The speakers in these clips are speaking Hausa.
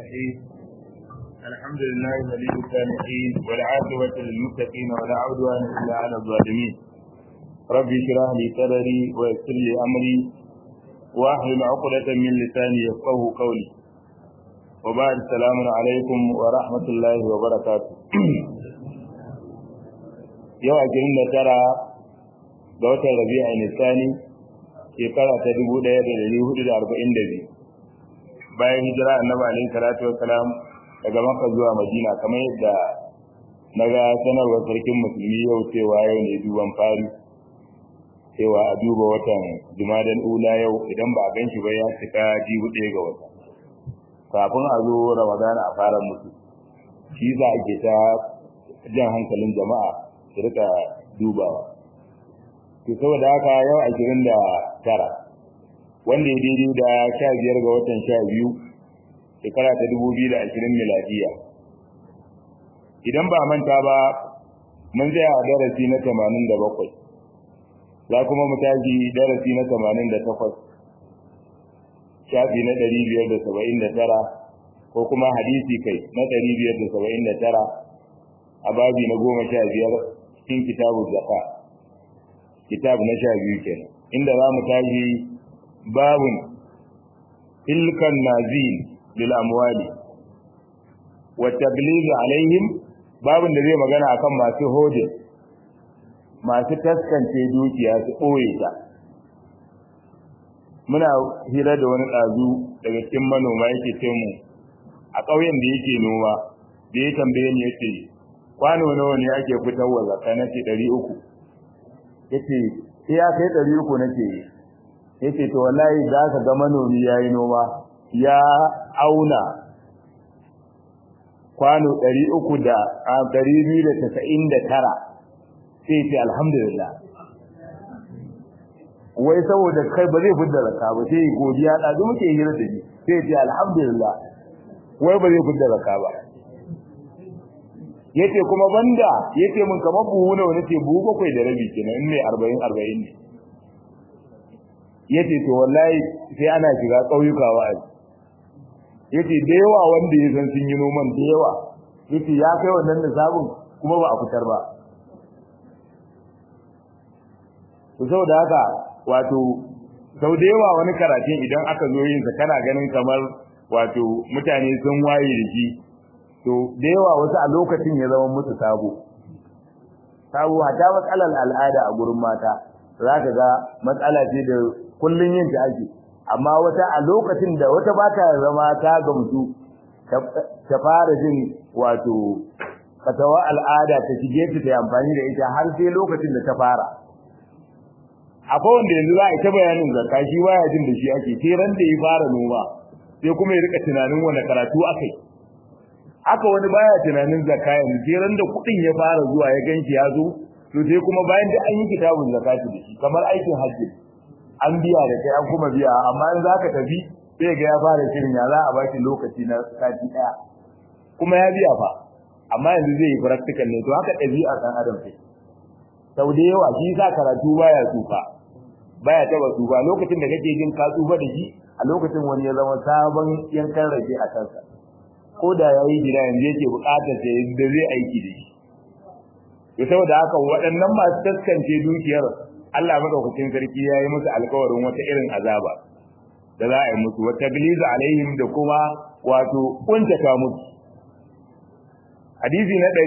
الرحيم الحمد لله ولي الصالحين والعاقبة للمتقين ولا عدوان إلا على الظالمين رب اشرح لي صدري ويسر لي أمري واحلل عقدة من لساني يفقه قولي وبعد السلام عليكم ورحمة الله وبركاته yau a da tara ga watan rabi'a nisani shekara ta dubu ɗaya da ɗari hudu da arba'in da biyu bayan hijira annabi alaihi salatu wassalam daga makka zuwa madina kamar yadda na ga sanarwar sarkin musulmi yau cewa yau ne duban fari cewa a duba watan jumadan ula yau idan ba a gan shi ba ya cika jibu ɗaya ga wata kafin a zo ramadana a fara mutu shi za a ke ta jan hankalin jama'a su rika dubawa to saboda haka yau ashirin da tara wanda ya daidai da sha biyar ga watan sha biyu shekara ta dubu biyu da ashirin miladiya idan ba manta ba mun tsaya a darasi na tamanin da bakwai za kuma mu tashi darasi na tamanin da takwas shafi na ɗari biyar da saba'in da tara ko kuma hadisi kai na ɗari biyar da saba'in da tara a babi na goma sha biyar cikin kitabu zaka kitab na sha biyu kenan inda za mu tashi babun tilkan nazil lil amwali wa tabligh alaihim babun da zai magana akan masu hodin masu taskance dukiya su ɓoye ta muna hira da wani ɗazu daga cikin manoma yake ce mu a ƙauyen da yake noma da ya tambaye ni yace kwano nawa ne ake fitarwa zakka na ce ɗari uku yace sai ya kai ɗari uku nake yace to wallahi za ka ga manomi ya yi noma ya auna kwano ɗari uku da ɗari biyu da tasa'in da tara sai ce alhamdulillah wai saboda kai ba zai fidda zakka ba sai godiya ɗazu muke hira da shi sai ce alhamdulillah wai ba zai fidda zakka ba yace kuma banda yace mun kamar buhu nawa nace buhu bakwai da rabi kenan in ne 40 40 ne yace to wallahi sai ana shiga kauyuka wa'azi yace da yawa wanda ya san sun yi noman da yawa yace ya kai wannan nisabin kuma ba a fitar ba to saboda haka wato sau da yawa wani karatun idan aka zo yin sa kana ganin kamar wato mutane sun waye da shi to da yawa wasu a lokacin ya zama musu sabo sabo hata matsalar al'ada a gurin mata za ka ga matsala ce da kullun yin ta ake amma wata a lokacin da wata ba ta zama ta gamsu ta fara jin wato fatawa al'ada ta shige ta ta amfani da ita har sai lokacin da ta fara akwai wanda yanzu za a yi ta bayanin zakka shi baya jin da shi ake sai ran da ya fara noma sai kuma ya rika tunanin wani karatu akai haka wani baya tunanin zakka yanzu sai ran da kuɗin ya fara zuwa ya ganshi ya zo to sai kuma bayan da an yi kitabun zakati da shi kamar aikin hajji an biya da kai an kuma biya amma in zaka tafi sai ga ya fara shirin ya za a baki lokaci na sati daya kuma ya biya fa amma yanzu zai yi practical ne to haka ɗabi'a ɗan adam sai sau da yawa shi sa karatu baya tsufa baya taba tsufa lokacin da kake jin ka tsufa da shi a lokacin wani ya zama sabon yankan rage a kansa ko da ya yi gida yanzu yake buƙatar sai da zai aiki da shi to saboda haka waɗannan masu taskance dukiyar Allah madaukakin sarki ya yi musu alkawarin wata irin azaba da za a yi musu wata biliza alaihim da kuma wato kuntata musu hadisi na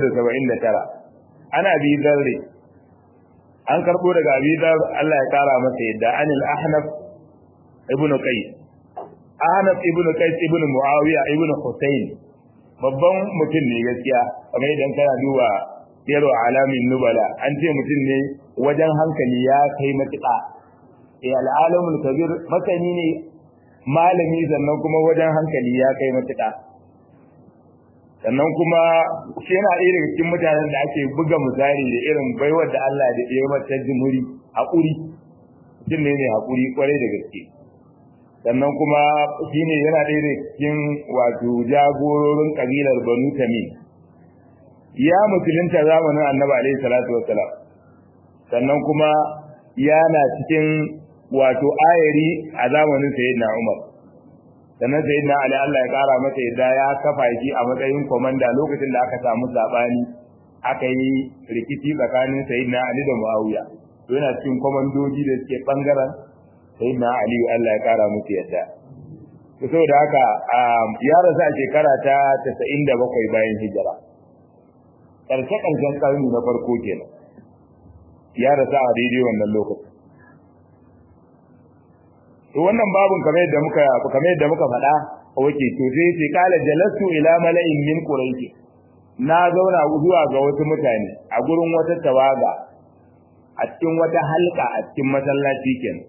579 ana bi zarre an karbo daga abi dar Allah ya kara masa yadda anil ahnaf ibn qais ahnaf ibn qais ibn muawiya ibn husayn babban mutum ne gaskiya kamar idan kana duba yaro alamin nubala an ce mutum ne wajen hankali ya kai matuƙa eh al'alamul kabir masani ne malami sannan kuma wajen hankali ya kai matuƙa sannan kuma shi yana ɗaya daga cikin mutanen da ake buga misali da irin baiwar da Allah da ya mata jimuri haƙuri mutum ne mai haƙuri kwarai da gaske sannan kuma shi ne yana ɗaya daga cikin wato jagororin ƙabilar banu tamim ya musulunta zamanin annabi alaihi salatu wassalam sannan kuma yana cikin wato ayari a zamanin sayyidina umar sannan sayyidina ali Allah ya kara masa yadda ya kafa shi a matsayin komanda lokacin da aka samu sabani aka yi rikici tsakanin sayyidina ali da muawiya to yana cikin komandoji da suke bangaren sayyidina ali Allah ya kara musu yadda to saboda haka ya rasu a shekara ta 97 bayan hijira karshe karshen karni na farko kenan ya rasu a daidai wannan lokacin to wannan babun kamar yadda muka kamar yadda muka faɗa wake to sai ce kala jalastu ila mala'in min quraish na zauna zuwa ga wasu mutane a gurin wata tawaga a cikin wata halka a cikin masallaci kenan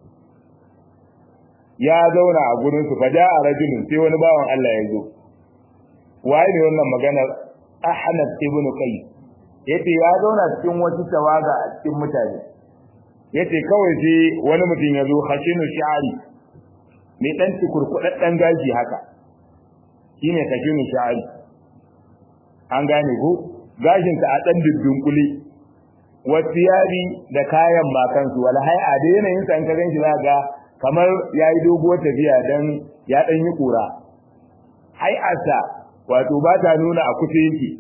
ya zauna a gurin su faja a rajulun sai wani bawan Allah ya zo waye ne wannan maganar Ahmad ibn Qais yace ya zauna cikin wata tawaga a cikin mutane yace kawai sai wani mutum ya zo khashinu sha'ari mai dan cikurkudaddan gashi haka shine khashinu sha'ari an gane ko gashin sa a dan dudunkuli wasiyari da kayan makan su wala hai a da yanayin sa in ka ganshi za ga kamar yayi doguwar tafiya dan ya dan yi kura hai asa wato ba ta nuna a kusa yake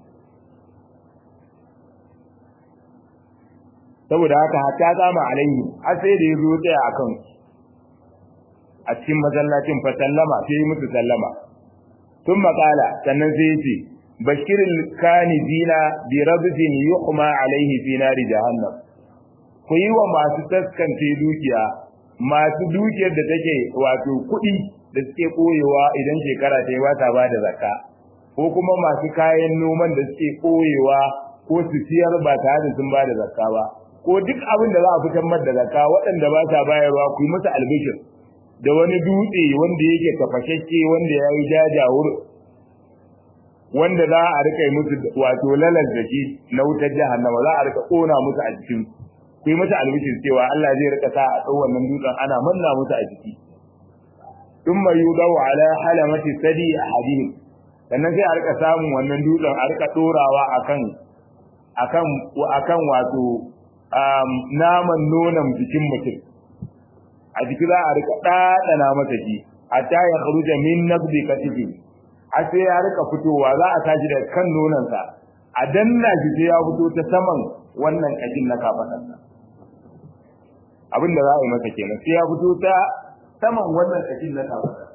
saboda haka hatta zama alaihi har sai da yazo tsaya akan a cikin masallacin fa sallama sai musu sallama tun makala sannan sai yace bashiril kanizina bi rabzin yuhma alaihi fi nari jahannam ku yi wa masu taskance dukiya masu dukiyar da take wato kuɗi da suke koyewa idan shekara ta yi ba ta ba da zakka ko kuma masu kayan noman da suke koyewa ko su siyar ba tare da sun ba da zakka ba ko duk abin da za a fitar mar da zakka waɗanda ba sa bayarwa ku yi musu albishir da wani dutse wanda yake tafashashe wanda ya yi jajawur wanda za a rika yi musu wato lalar da shi na wutar jahannama za a rika ƙona musu a jikin ku yi musu albishir cewa Allah zai rika sa a ɗau wannan dutsen ana manna musu a jiki ثم يوضع على حلمة ثدي أحدهم sannan sai a rika samun wannan dutsen a rika dorawa akan akan akan wato naman nonon jikin mutum a jiki za a rika ɗaɗana masa shi hatta ya kharuja min nabdi katifi a sai ya rika fitowa za a tashi da kan nononsa a danna shi sai ya fito ta saman wannan kashin na kafaɗarsa abin da za a yi masa kenan sai ya fito ta saman wannan kashin na kafaɗarsa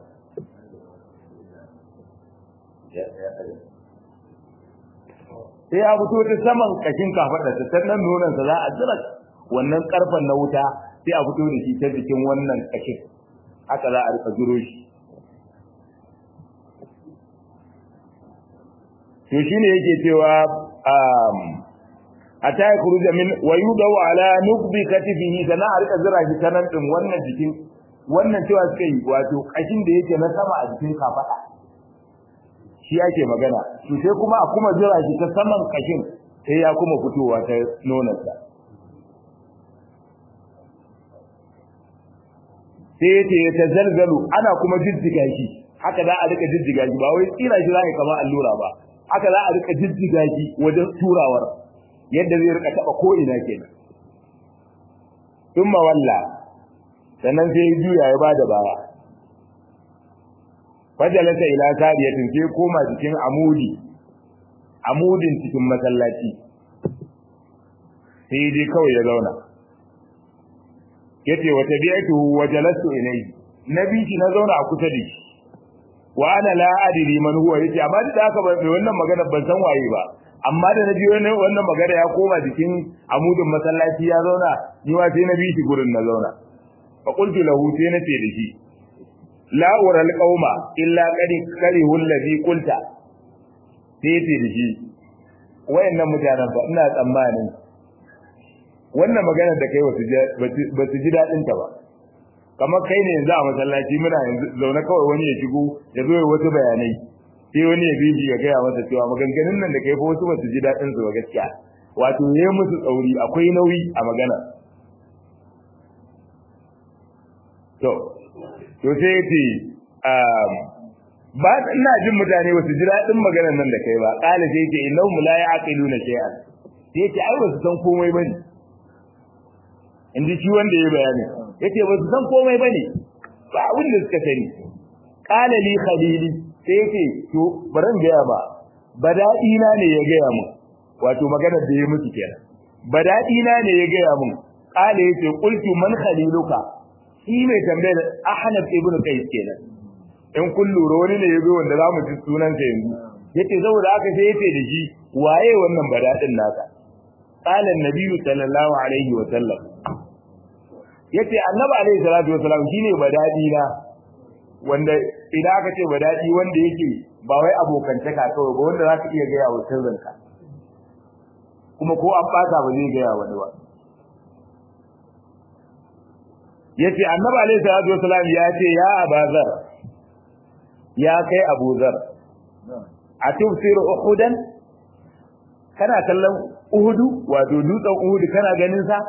sai ya fito ta saman kashin kafadar ta sannan nonon sa za a jira wannan karfan na wuta sai a fito da shi ta jikin wannan kashin haka za a rika zuro shi to shine yake cewa um ata ya kuruja min wa yudaw ala nukbi katifihi sana a rika zira shi tanan din wannan jikin wannan cewa suka yi wato kashin da yake na sama a jikin kafada shi ake magana to sai kuma a kuma jira shi ta saman kashin sai ya kuma fitowa ta nonarsa sai yace ya tazalzalu ana kuma jijjiga shi haka za a rika jijjiga shi ba wai tsira shi za a kamar allura ba haka za a rika jijjiga shi wajen turawar yadda zai rika taba ko ina kenan thumma walla sannan sai ya juya ya bada baya fajalasa ila sariyatin sai koma cikin amudi amudin cikin masallaci sai dai kawai ya zauna yace wa tabi'atuhu wa jalastu ilayhi nabi shi na zauna a kusa da shi wa ana la adri man huwa yace amma da haka ba wannan magana ban san waye ba amma da nabi wannan wannan magana ya koma cikin amudin masallaci ya zauna ni wa sai nabi shi gurin na zauna fa qultu lahu sai nace da shi la ural qauma illa qad karihu alladhi qulta sai ce da shi wayannan mutanen ba ina tsammanin wannan magana da kai ba su ji dadin ta ba kamar kai ne yanzu a masallaci muna yanzu zaune kawai wani ya shigo ya zo ya wasu bayanai sai wani ya bibi ya gaya masa cewa maganganun nan da kai fa wasu ba su ji dadin su ba gaskiya wato ne musu tsauri akwai nauyi a magana to to sai yace ba ina jin mutane ba su ji daɗin maganar nan da kai ba qala sai yace innahum la ya'qiluna shay'an sai yace ai ba su san komai bane inda shi wanda ya bayani yace ba su san komai bane ba abin da suka sani qala li khalili sai yake to baran gaya ba badadi na ne ya gaya mun wato maganar da ya mutu kenan badadi na ne ya gaya mun qala yace qultu man khaliluka shi mai tambayar Ahnaf ibn Qais kenan in kun lura wani ne yazo wanda zamu ji sunan sa yanzu yace saboda haka sai yace da shi waye wannan badadin naka qala an-nabi sallallahu alaihi wa sallam yace annabi alaihi salatu wa salam shine badadi na wanda idan aka ce badadi wanda yake ba wai abokantaka kawai ba wanda zaka iya gaya wa sirrinka kuma ko an bata ba zai gaya wani ba yace annabi alaihi salatu wa salam ya ce ya abazar ya kai abuzar a tufsiru uhudan kana kallon uhudu wato dutsen uhudu kana ganin sa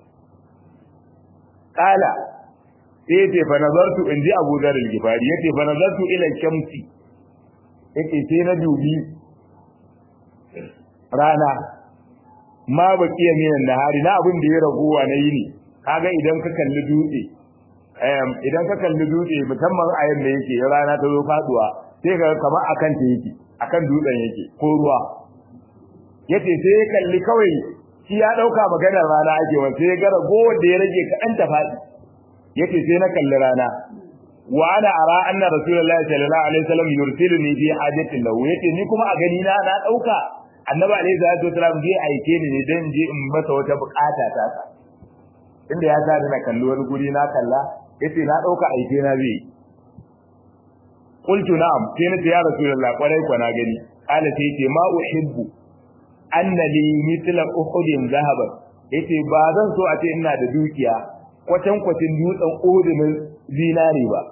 kala sai yace fa nazartu inji Abu Dharr al-Ghifari yace fa nazartu ila shamsi yace sai na dubi rana ma baqiya minan nahari na abin da ya ragowa na yini kaga idan ka kalli dutse idan ka kalli dutse musamman a yanda yake rana ta zo faduwa sai ka kamar akan ta yake akan dutsen yake ko ruwa yace sai ya kalli kawai shi ya dauka maganar rana ake wa sai ya ga ragowar da ya rage kaɗan ta faɗi yace sai na kalli rana wa ana ara anna rasulullahi sallallahu alaihi wasallam yursiluni fi hajatin lahu yace ni kuma a gani na na dauka annabi alaihi salatu wasallam zai aike ni ne dan je in masa wata bukata ta sa inda ya sa na kalli wani guri na kalla yace na dauka aike na zai qultu na'am sai na ce ya rasulullahi kwarai kwa na gani qala sai yace ma uhibbu anna li mithla uhudin zahaban yace ba zan so a ce ina da dukiya kwatan kwatin dutsen uhudin zinari ba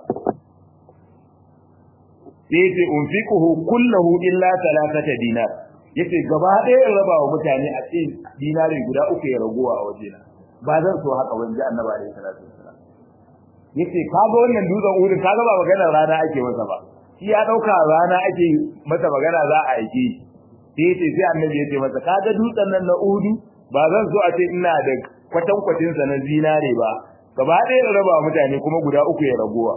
sai yace unfiquhu kullahu illa thalathata dinar yace gaba ɗaya in raba wa mutane a ce dinari guda uku ya raguwa a wajena ba zan so haka ban ji annabi alaihi salatu wasalam yace kaga wannan dutsen uhudin kaga ba maganar rana ake masa ba shi ya dauka rana ake masa magana za a aike shi sai yace sai annabi yace masa kaga dutsen nan na Uhudu ba zan so a ce ina da kwatan kwatin sa na zinare ba gaba ɗaya da raba mutane kuma guda uku ya ragowa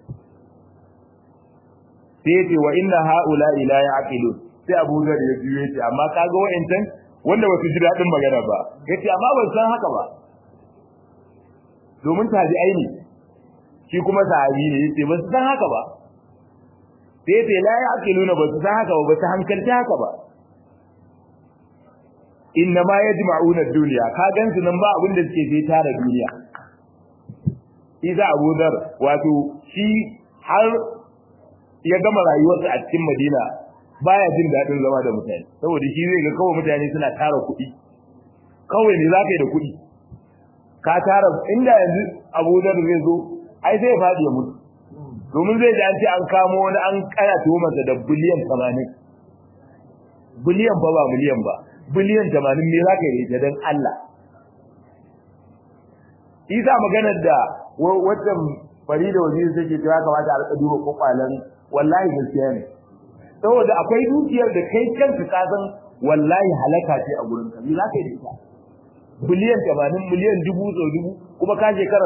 sai yace wa inna haula ila yaqilun sai Abu Zar ya biyo yace amma kaga wa'ancan wanda ba su ji dadin magana ba yace amma ban san haka ba domin tabi'ai ne shi kuma sahabi ne yace ba su san haka ba sai yace la yaqiluna ba su san haka ba ba su hankalta haka ba inna ma yajma'una ad-dunya ka gansu nan ba abin da suke sai tara duniya Isa Abu Dhar wato shi har ya gama rayuwarsa a cikin Madina baya jin dadin zama da mutane saboda shi zai ga kawai mutane suna tara kuɗi kawai ne zaka yi da kuɗi ka tara inda yanzu Abu Dhar zai zo ai zai faɗi ya mutu domin zai ji an ce an kamo wani an kana tuhumarsa da biliyan 80 biliyan ba ba miliyan ba biliyan 80 me zaka yi da dan Allah Isa maganar da wata Farida waziri take ta ya kamata a rika duba kokwalan wallahi gaskiya ne saboda akwai dukiyar da kai kanka ka san wallahi halaka ce a gurin ka me zaka yi da ita biliyan 80 miliyan dubu so dubu kuma ka shekara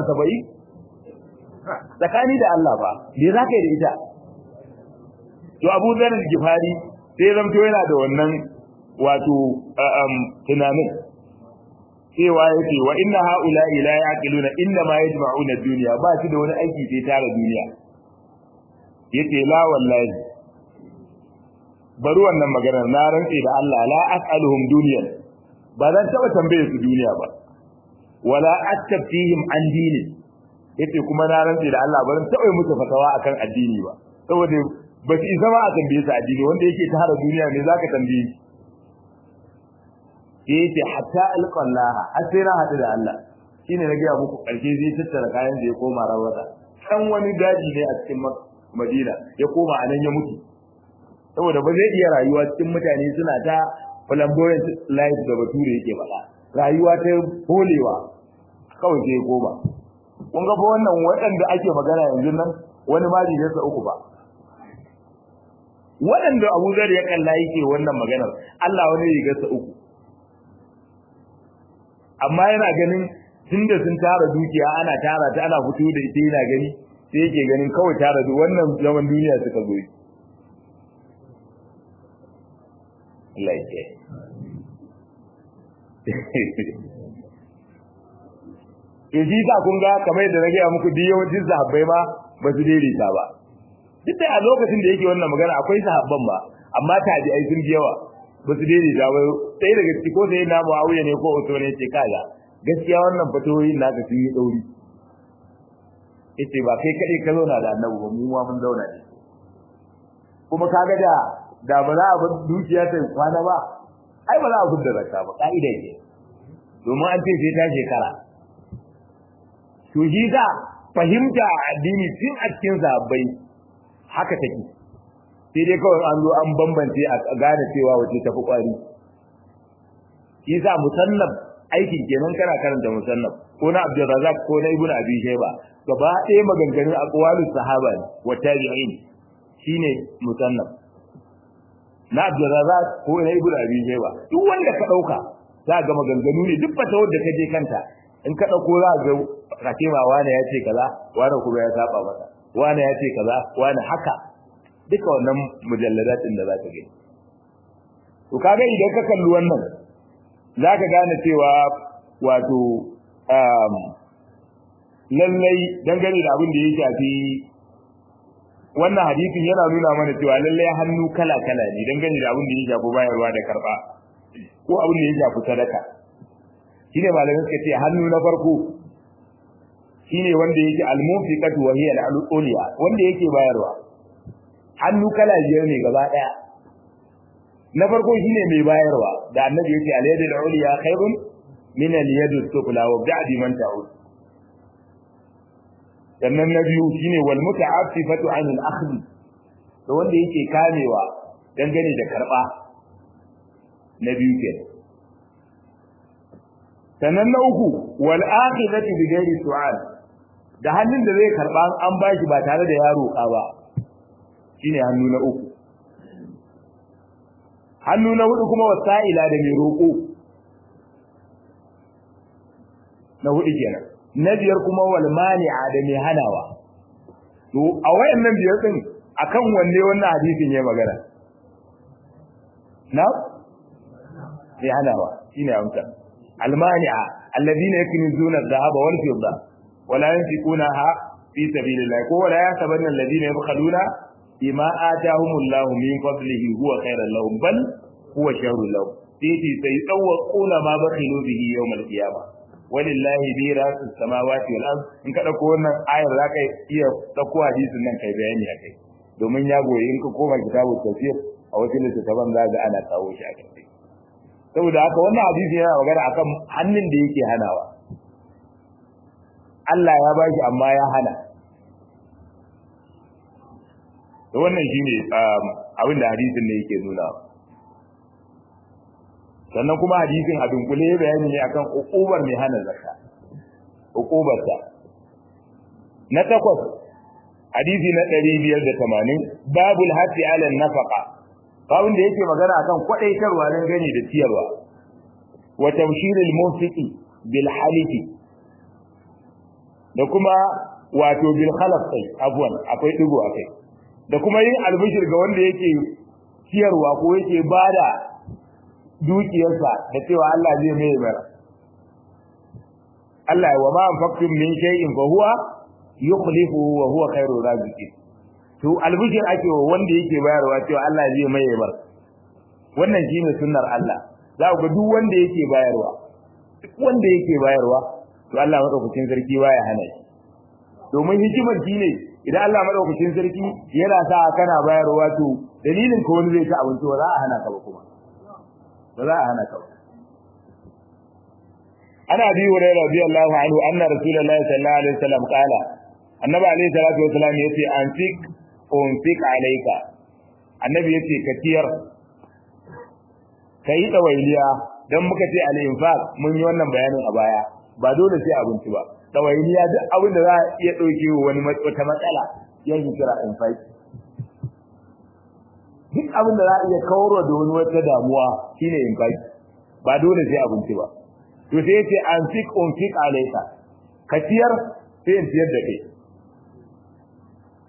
70 tsakani da Allah ba me zaka yi da ita to Abu Dharr al-Ghifari sai zamto yana da wannan wato tunanin cewa yake wa inna haula la yaqiluna inna ma yajma'una ad-dunya ba shi da wani aiki sai tara duniya yace la wallahi bari wannan maganar na rantse da Allah la as'aluhum dunyan ba zan taba tambaye su duniya ba wala attafihim an dini yace kuma na rantse da Allah ba zan taba musu fatawa akan addini ba saboda ba su zama a tambaye su addini wanda yake tara duniya ne zaka tambaye shi sai yace hatta alqallaha har sai na hadu da Allah shine na ga muku karshe zai tattara kayan da ya koma rawata kan wani daji ne a cikin Madina ya koma anan ya mutu saboda ba zai iya rayuwa cikin mutane suna ta flamboyant life da bature yake faɗa rayuwa ta holewa kawai sai ya koma kun ga fa wannan waɗanda ake magana yanzu nan wani ma bai sa uku ba waɗanda Abu Zar ya kalla yake wannan maganar Allah wani rigarsa uku amma yana ganin tunda sun tara dukiya ana tara ta ana fito da ita yana gani sai yake ganin kawai tare da wannan zaman duniya suka zo yi Allah ya to shi sa kun ga kamar yadda na gaya muku duk yawancin sahabbai ma ba su daidaita ba duk da a lokacin da yake wannan magana akwai sahabban ba amma tabi'ai sun yawa ba su daidaita ba sai daga ciki ko sai na Muawiya ne ko Usman ne ce kaga gaskiya wannan fatoyin naka sun yi dauri yace ba kai kadai ka zauna da Annabi ba mu ma mun zauna ne kuma kaga da da ba za a bar dukiya ta kwana ba ai ba za a fudda zakka ba ka'ida ne domin an ce sai ta shekara to shi da fahimta addini tun a cikin zabai haka take sai dai kawai an zo an bambance a gane cewa wace tafi kwari shi sa musannaf aikin kenan kana karanta musannaf ko na Abdul Razzaq ko na Ibn Abi Shayba gaba ɗaya maganganun aqwalus sahaba ne wa tabi'in shine musannaf na Abdul Razzaq ko na Ibn Abi Shayba duk wanda ka dauka za ga maganganu ne duk fata wanda ka je kanta in ka dauko za ga kace ma wani ya ce kaza wani kuma ya saba masa wani ya ce kaza wani haka duka wannan mujalladatin da za ka gani to kaga idan ka kalli wannan za ka gane cewa wato lallai dangane da abin da ya shafi wannan hadisin yana nuna mana cewa lallai hannu kala kala ne dangane da abin da ya shafi bayarwa da karba ko abin da ya shafi sadaka shine malamin suka ce hannu na farko shine wanda yake al-munfiqatu wa hiya al-uliya wanda yake bayarwa hannu kala biyar ne gaba daya na farko shine mai bayarwa da annabi yace al-yadu al-uliya khairun min al-yadi as-sufla wa ba'di man ta'ud sannan na biyu shine wal muta'affifatu 'an al-akhdh to wanda yake kamewa dangane da karba na biyu kenan sannan na uku wal akhidatu bi ghairi su'al da hannun da zai karba an bashi ba tare da yaro ka ba shine hannu na uku hannu na hudu kuma wasa'ila da mai roƙo na hudu kenan na biyar kuma wal mani'a da mai hanawa to a wayannan biyar din akan wanne wannan hadisin ya magana na mai hanawa shine amsa al mani'a alladhina yaknizuna adh-dhahaba wal fidda wala yunfiqunaha fi sabilillah ko wala yasabanna alladhina yabkhaluna bima atahumullahu min fadlihi huwa khairan lahum bal huwa sharrun lahum sai sai tsawquna ma bakhilu bihi yawm al-qiyamah walillahi mirasu samawati wal ard in ka dauko wannan ayar zaka iya dauko hadisin nan kai bayani akai domin ya goyi in ka koma kitabu tafsir a wasu littattafan za ga ana kawo shi a kai saboda haka wannan hadisi yana magana akan hannun da yake hanawa Allah ya bashi amma ya hana to wannan shine abin da hadisin ne yake nuna sannan kuma hadisin a dunkule bayani ne akan ukubar mai hana zakka ukubarta na takwas hadisi na 580 babul hati ala nafaqa babun da yake magana akan kwadaitarwa dan gani da ciyarwa wa tawshiril munfiqi bil halifi da kuma wato bil khalaf sai afwan akwai digo akai da kuma yin albishir ga wanda yake ciyarwa ko yake bada dukiyarsa da cewa Allah zai mai mara Allah wa ma anfaqtum min shay'in fa huwa yukhlifu wa huwa khairu raziqin to albishir ake wa wanda yake bayarwa cewa Allah zai mai mara wannan shine sunnar Allah za ku ga duk wanda yake bayarwa duk wanda yake bayarwa to Allah madaukakin sarki baya hana shi domin hikimar shine idan Allah madaukakin sarki yana sa kana bayarwa to dalilin ko wani zai ci abinci ba za a hana ka ba kuma ba za a hana ka ba ana bi hurairah radiyallahu anhu anna rasulullahi sallallahu alaihi wasallam qala annabi alaihi salatu wasallam yace anfik unfik alayka annabi yace ka tiyar kai dawailiya dan muka ce al-infaq mun yi wannan bayanin a baya ba dole sai abinci ba dawainiya duk abin da za a iya dauke wani wata matsala yanzu kira infaq duk abin da za a iya kawar da wani wata damuwa shine infaq ba dole sai abinci ba to sai yace an fik un fik alayka ka tiyar sai in tiyar da kai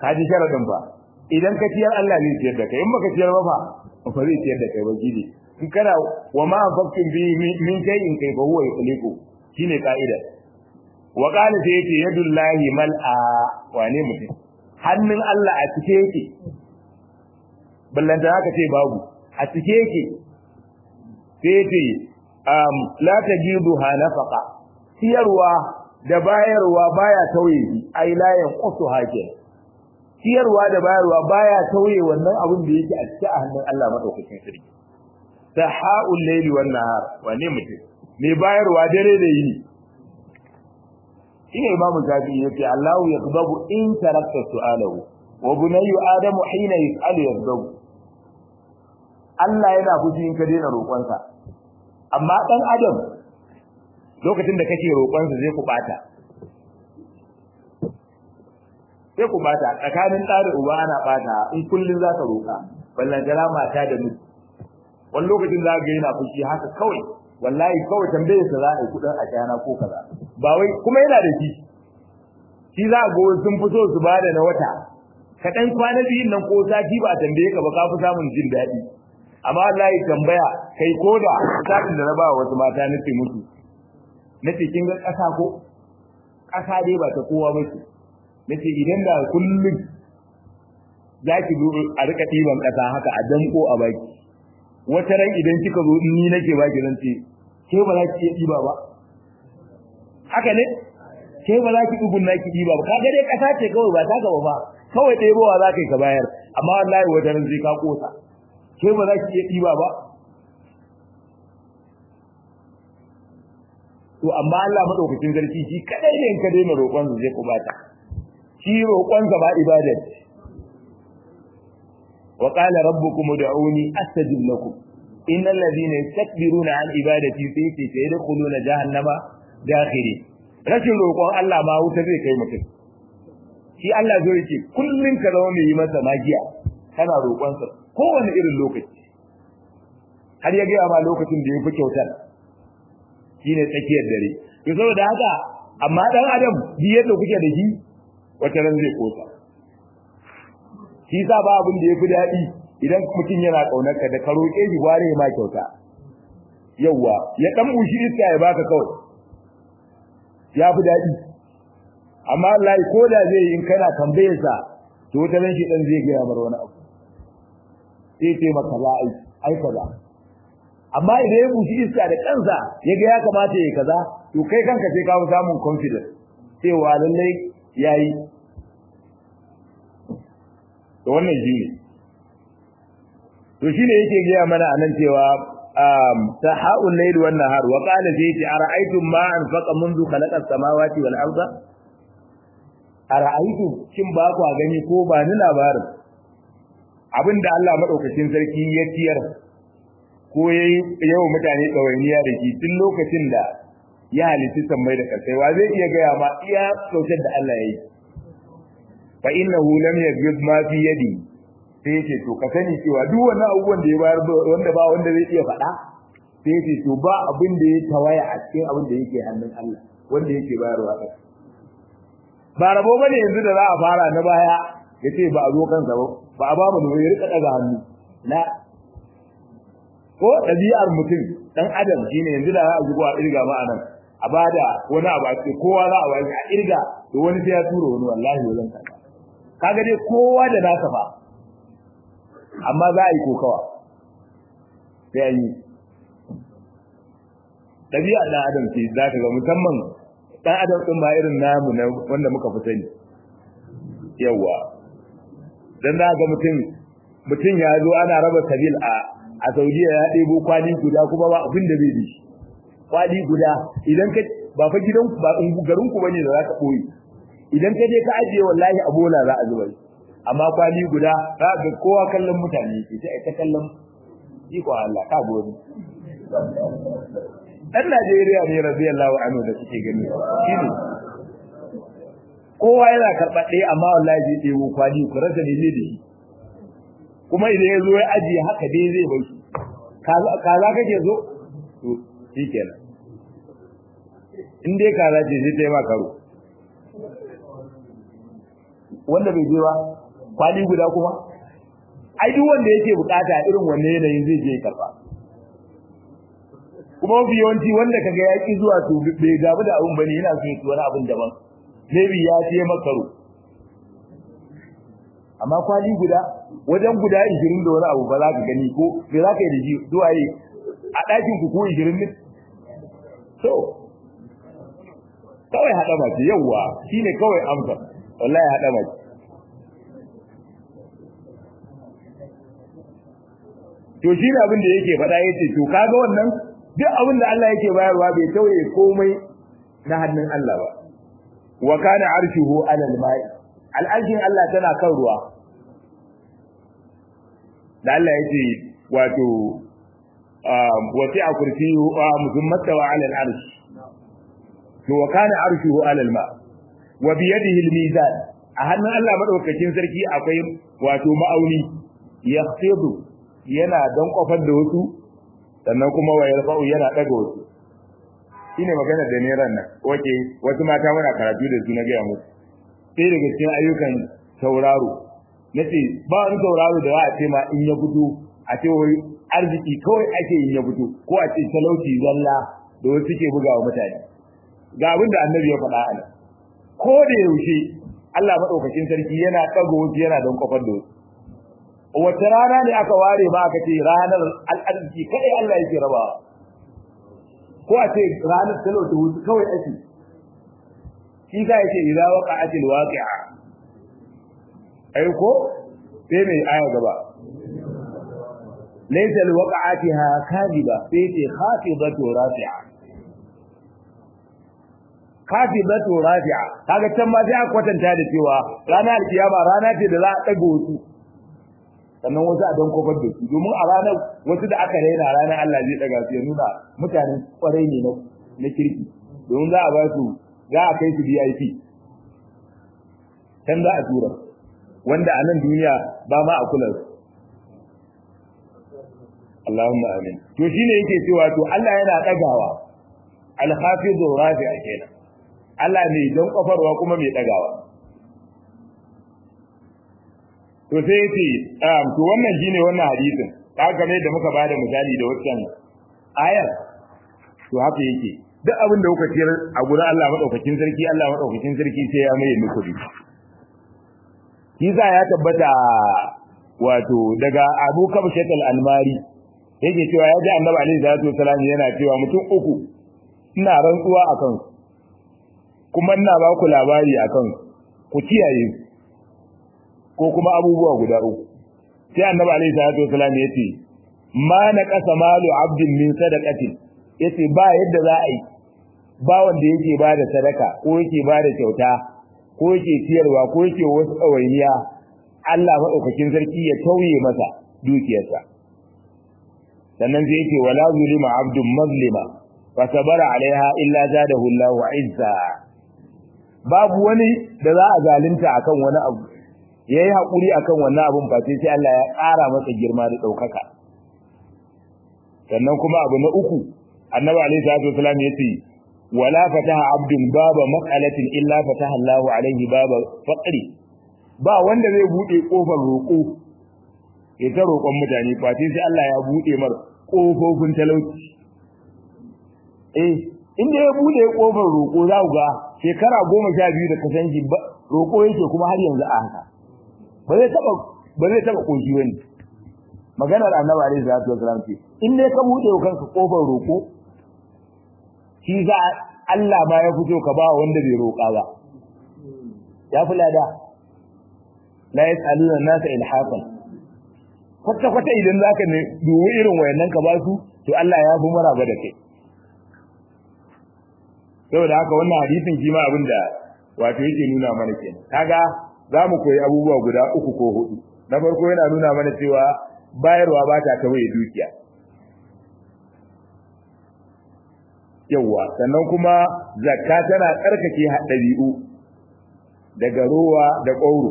ka ji sharadin ba idan ka ciyar Allah zai ciyar da kai in baka ciyar ba fa ba zai ciyar da kai ba gidi in kana wa ma anfaqtum bi min shay'in kai fa huwa yukhliqu shine ka'ida wa qala sai yace yadullahi mal'a wane mutum hannun Allah a cike yake ballanta haka ce babu a cike yake sai yace um la tajiduha nafaqa ciyarwa da bayarwa baya tauye ai la yanqusu hakin ciyarwa da bayarwa baya tauye wannan abin da yake a cikin hannun Allah madaukakin sarki saha'ul layli wan nahar wane mutum me bayarwa dare da yini shine imamu shafi'i yace Allahu yaqbabu in tarakta su'alahu wa bunayyu adamu hina yas'alu yaqbabu Allah yana fushi in ka daina roƙonsa amma dan adam lokacin da kake roƙonsa zai ku bata sai ku bata tsakanin ɗa da uba ana bata in kullun za ka roƙa ballantana mata da miji wani lokacin za ga yana fushi haka kawai wallahi kawai tambayar sa za a yi kudin a kyana ko kaza ba wai kuma yana da shi shi za a ga wani sun fito su bada na wata ka dan kwana biyun nan ko sati ba a tambaye ka ba ka fi samun jin daɗi amma wallahi tambaya kai koda satin da na ba wasu mata nace musu nace kin ga ƙasa ko ƙasa dai ba ta kowa ba ce nace idan da kullum za ki zo a rika ɗiban ƙasa haka a danko a baki wata ran idan kika zo in ni nake baki zan ce ke ba za ki iya ɗiba ba haka ne ke ba za ki ɗugun naki ɗiba ba kaga dai ƙasa ce kawai ba ta gaba ba kawai ɗebowa za ka yi ka bayar amma wallahi wata ran sai ka ƙosa ke ba za ki iya ɗiba ba to amma Allah madaukakin sarki shi kadai ne in ka daina roƙon zai kubata shi roƙon ba ibada ce وقال ربكم ادعوني استجب لكم ان الذين يستكبرون عن عبادتي سيتي سيدخلون جهنم داخرين rashin roƙon Allah ma wuta zai kai mutum shi Allah zai ce kullun ka zama mai yi masa magiya kana roƙon sa kowane irin lokaci har ya gaya ma lokacin da ya fi kyautar shine tsakiyar dare to saboda haka amma dan adam bi yadda kuke da shi wata ran zai kosa shi sa ba abin da yafi daɗi idan mutum yana kaunar ka da ka roƙe shi gware ma kyauta yawa ya dan bushi iska ya baka kawai ya fi daɗi amma Allah ko da zai in kana tambayar sa to wata ran shi dan zai ga mar wani abu sai ce maka za ai ai kaza amma idan ya bushi iska da kansa ya ga ya kamata ya kaza to kai kanka sai ka samun confidence cewa lallai yayi to wannan shi ne to shine yake gaya mana anan cewa saha'ul layl wan nahar wa qala zayti ara'aytum ma anfaqa منذ khalaqa as-samawati wal arda ara'aytum kin ba ku gani ko ba ni labarin abinda Allah madaukakin sarki ya tiyar ko yayi yau mutane tsawainiya da shi tun lokacin da ya halitta sammai da kasai wa zai iya gaya ma iya kyautar da Allah ya yi fa innahu lam yaghid ma fi yadi sai yace to ka sani cewa duk wannan abubuwan da ya bayar wanda ba wanda zai iya faɗa sai yace to ba abin da ya tawaya a cikin abin da yake hannun Allah wanda yake bayarwa kai ba rabo bane yanzu da za a fara na baya yace ba a zo kansa ba ba a ba mu ya rika daga hannu na ko ɗabi'ar mutum dan adam shine yanzu da za a zuwa irga ma anan a bada wani abu a ce kowa za a wani a irga to wani sai ya tura wani wallahi wajen kanka kaga dai kowa da nasa fa amma za a yi kokawa sai an yi ɗabi'a ɗan adam ce za ka ga musamman ɗan adam ɗin ba irin namu na wanda muka fi sani yawa dan za ga mutum mutum ya zo ana raba sabil a a Saudiya ya ɗebo kwali guda kuma ba abin da zai bi kwali guda idan ka ba fa gidan ba garin ku bane da za ka koyi idan ka je ka ajiye wallahi a bola za a zuba amma kwali guda za ga kowa kallon mutane ke sai ta kallon iko Allah ka gode dan Najeriya ne radiyallahu anhu da suke gani shine kowa yana karɓa ɗaya amma wallahi zai ɗebo kwali ku rasa ne da shi kuma idan ya zo ya ajiye haka dai zai bai shi kaza kake zo to shi kenan in dai kaza ce sai ta yi ma karo wanda bai je ba kwali guda kuma ai duk wanda yake bukata irin wanne yanayin zai je karba kuma mafi yawanci wanda kaga ya ki zuwa to bai gabu da abun bane yana so ya wani abun daban maybe ya je makaro amma kwali guda wajen guda 20 da wani abu ba za ka gani ko me za ka yi da shi zuwa yi a ɗakin ku ko 20 ne to kawai haɗa mace yawwa shine kawai amsa wallahi haɗa mace to shi ne abin da yake faɗa yace to kaga wannan duk abin da Allah yake bayarwa bai tauye komai na hannun Allah ba wa kana arshuhu ala al-ma'i al-arshin Allah tana kan ruwa da Allah yake wato wasi'a kursiyyu musamman wa ala al-arsh to wa kana arshuhu ala al-ma wa bi yadihi al-mizan a hannun Allah madaukakin sarki akwai wato ma'auni yaqtidu yana don kofar da wasu sannan kuma wa yarfa'u yana daga wasu shine magana da neran nan wace wasu mata muna karatu da su na ga musu sai daga cikin ayyukan tauraro nace ba wani tauraro da za a ce ma in ya fito a ce wai arziki kawai ake in ya fito ko a ce talauci zalla da wasu suke bugawa mutane ga abin da annabi ya faɗa a ko da yaushe Allah madaukakin sarki yana ɗaga wasu yana don kofar da wasu wata rana ne aka ware ba aka ce ranar al'arziki kai Allah yake raba ko a ce ranar talauta wasu kawai ake shi ka yake idza waqa'atil waqi'a ai ko sai mai aya gaba laysa liwaqa'atiha kadiba sai ce khafidatu rafi'a khafidatu rafi'a kaga can ma sai aka kwatanta da cewa ranar alkiyama rana ce da za a dago wasu sannan wasu a don kofar da su domin a ranar wasu da aka raina ranar Allah zai daga su ya nuna mutanen kwarai ne na kirki domin za a ba su za a kai su VIP can za a tura wanda a nan duniya ba ma a kula su Allahumma amin to shine yake cewa to Allah yana dagawa al-hafizu rafi'a kenan Allah ne don kofarwa kuma mai dagawa to sai yace um to wannan shine wannan hadisin kaga ne da muka bada misali da wannan ayar to haka yake duk abin da kuka ciyar a gurin Allah madaukakin sarki Allah madaukakin sarki sai ya mai muku bi Kiza ya tabbata wato daga Abu Kabshat al-Almari yake cewa ya ji Annabi alaihi salatu wasallam yana cewa mutum uku ina rantsuwa akan kuma ina ba ku labari akan ku kiyaye ko kuma abubuwa guda uku sai Annabi alaihi salatu wasallam yace ma na qasa malu abdin min sadaqatin yace ba yadda za a yi ba wanda yake bada sadaka ko yake bada kyauta ko yake ciyarwa ko yake wasu ɗawainiya Allah maɗaukakin sarki ya tauye masa dukiyarsa sannan sai yake wala zulima abdun mazlima fa sabara alaiha illa zadahu Allahu izza babu wani da za a zalunta akan wani abu yayi hakuri akan wannan abun fa sai Allah ya ƙara masa girma da ɗaukaka sannan kuma abu na uku annabi alaihi salatu wasallam yace ولا فتح عبد باب مسألة إلا فتح الله عليه باب فقر ba wanda zai bude kofar roƙo ya ta roƙon mutane fati sai Allah ya bude mar kofofin talauci eh inda ya bude kofar roƙo za ku ga shekara goma sha biyu da kasanci roƙo yake kuma har yanzu a haka ba zai taba ba zai taba koshi wani maganar annabi alaihi salatu wasallam ce in dai ka bude kanka kofar roƙo shi za Allah ma ya fito ka ba wanda bai roƙa ba ya fi lada la yas'aluna nasa ilhaqan kwata kwata idan zaka ne duwi irin wayannan ka ba su to Allah ya fi maraba da kai saboda haka wannan hadisin kima abinda wato yake nuna mana kenan kaga za mu koyi abubuwa guda uku ko hudu na farko yana nuna mana cewa bayarwa ba ta tawaye dukiya yawa sannan kuma zakka tana tsarkake ɗabi'u daga ruwa da ƙauro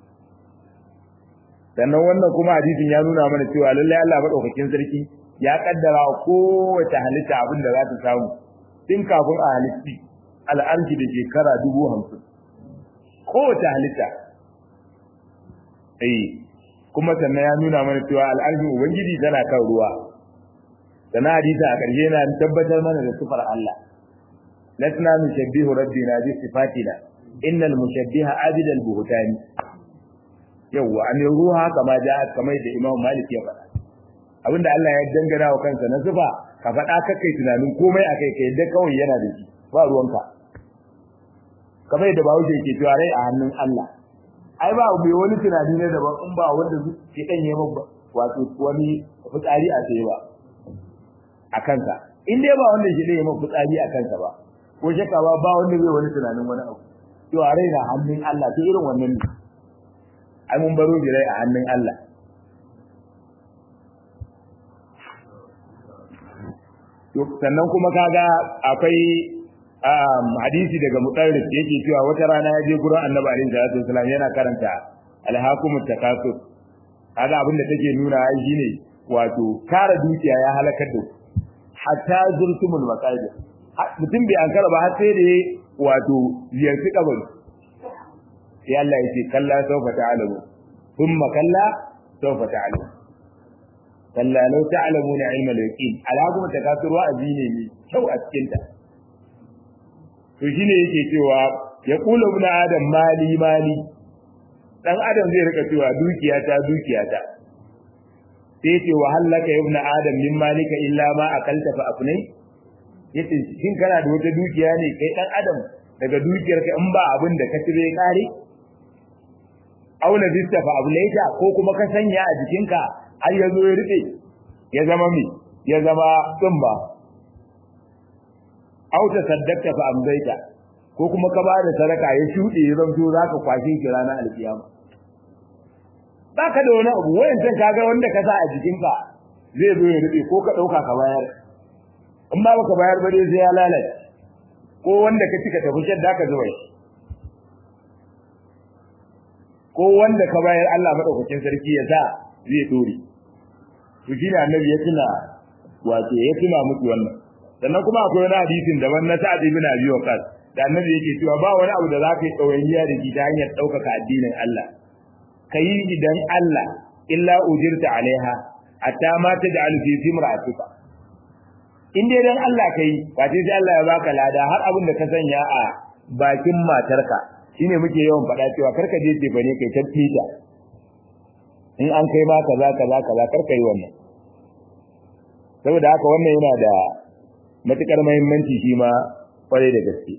sannan wannan kuma hadisin ya nuna mana cewa lallai Allah madaukakin sarki ya kaddara kowace halitta abin da za ta samu tun kafin a halitti al'arki da shekara dubu hamsin kowace halitta eh kuma sannan ya nuna mana cewa al'arshin ubangiji tana kan ruwa sannan hadisi a ƙarshe na tabbatar mana da sifar Allah lasna nushabbihu rabbina bi sifatina innal mushabbiha abidal buhtani yawa an ruha kama ja kamar da Imam Malik ya faɗa abinda Allah ya dangana wa kansa na sifa ka faɗa kakai tunanin komai akai kai da kawai yana da shi ba ruwanka kamar da bawo ke cewa rai a hannun Allah ai ba bai wani tunani ne daban in ba wanda ke dan yi ba wato wani fitsari a sai ba a kansa in dai ba wanda shi ne yi fitsari a kansa ba ko shakka ba ba wanda zai wani tunanin wani abu cewa rai na hannun Allah to irin wannan ne ai mun baro rai a hannun Allah sannan kuma kaga akwai hadisi daga mutarrif yake cewa wata rana ya je gurin annabi alaihi salatu wasallam yana karanta alhakumut takasur kaga abin da take nuna ai shine wato kara dukiya ya halakar da hatta zurtumul maqabir mutum bai ankara ba har sai da wato ziyarci kabari sai Allah ya ce kalla sawfa ta'lamu thumma kalla sawfa ta'lamu kalla law ta'lamuna ilma al-yaqin alhakumut takasur wa'azi ne mai kyau a cikin ta to shine yake cewa ya kula ibn adam mali mali dan adam zai rika cewa dukiya ta dukiya ta sai ce wa halaka ibn adam min malika illa ma akalta fa afnai yace shin kana da wata dukiya ne kai dan adam daga dukiyar ka in ba abin da ka cire kare aula bista fa ablaita ko kuma ka sanya a jikinka har yazo ya rufe ya zama mi ya zama tsumba aw ta saddaqta fa amzaita ko kuma ka bada sadaka ya shude ya zanto zaka kwashe ki ranar alkiyama baka da wani abu wayan san kaga wanda ka sa a jikinka zai zo ya rube ko ka dauka ka bayar in ba baka bayar ba dai sai ya lalace ko wanda ka cika tafi shadda ka zuwa ko wanda ka bayar Allah madaukakin sarki ya sa zai dore to shine annabi ya tuna wato ya tuna muku wannan sannan kuma akwai wani hadisin daban na Sa'ad ibn Abi Waqqas da annabi yake cewa ba wani abu da za ka yi ɗawainiya da shi ta hanyar ɗaukaka addinin Allah ka yi idan Allah illa ujirta alaiha hatta ma ta da alfi simra'atuka in dai dan Allah kai ba sai Allah ya baka lada har abin da ka sanya a bakin matarka shine muke yawan faɗa cewa karka je ce bane kai tafita in an kai ma kaza kaza kaza karka yi wannan saboda haka wannan yana da matukar muhimmanci shi ma kwarai da gaske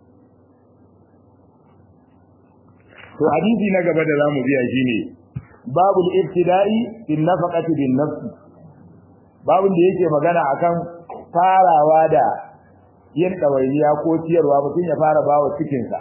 to hadisi na gaba da zamu biya shine babul ibtida'i bin nafaqati bin nafs babun da yake magana akan farawa da yin dawainiya ko ciyarwa mutum ya fara bawa cikin sa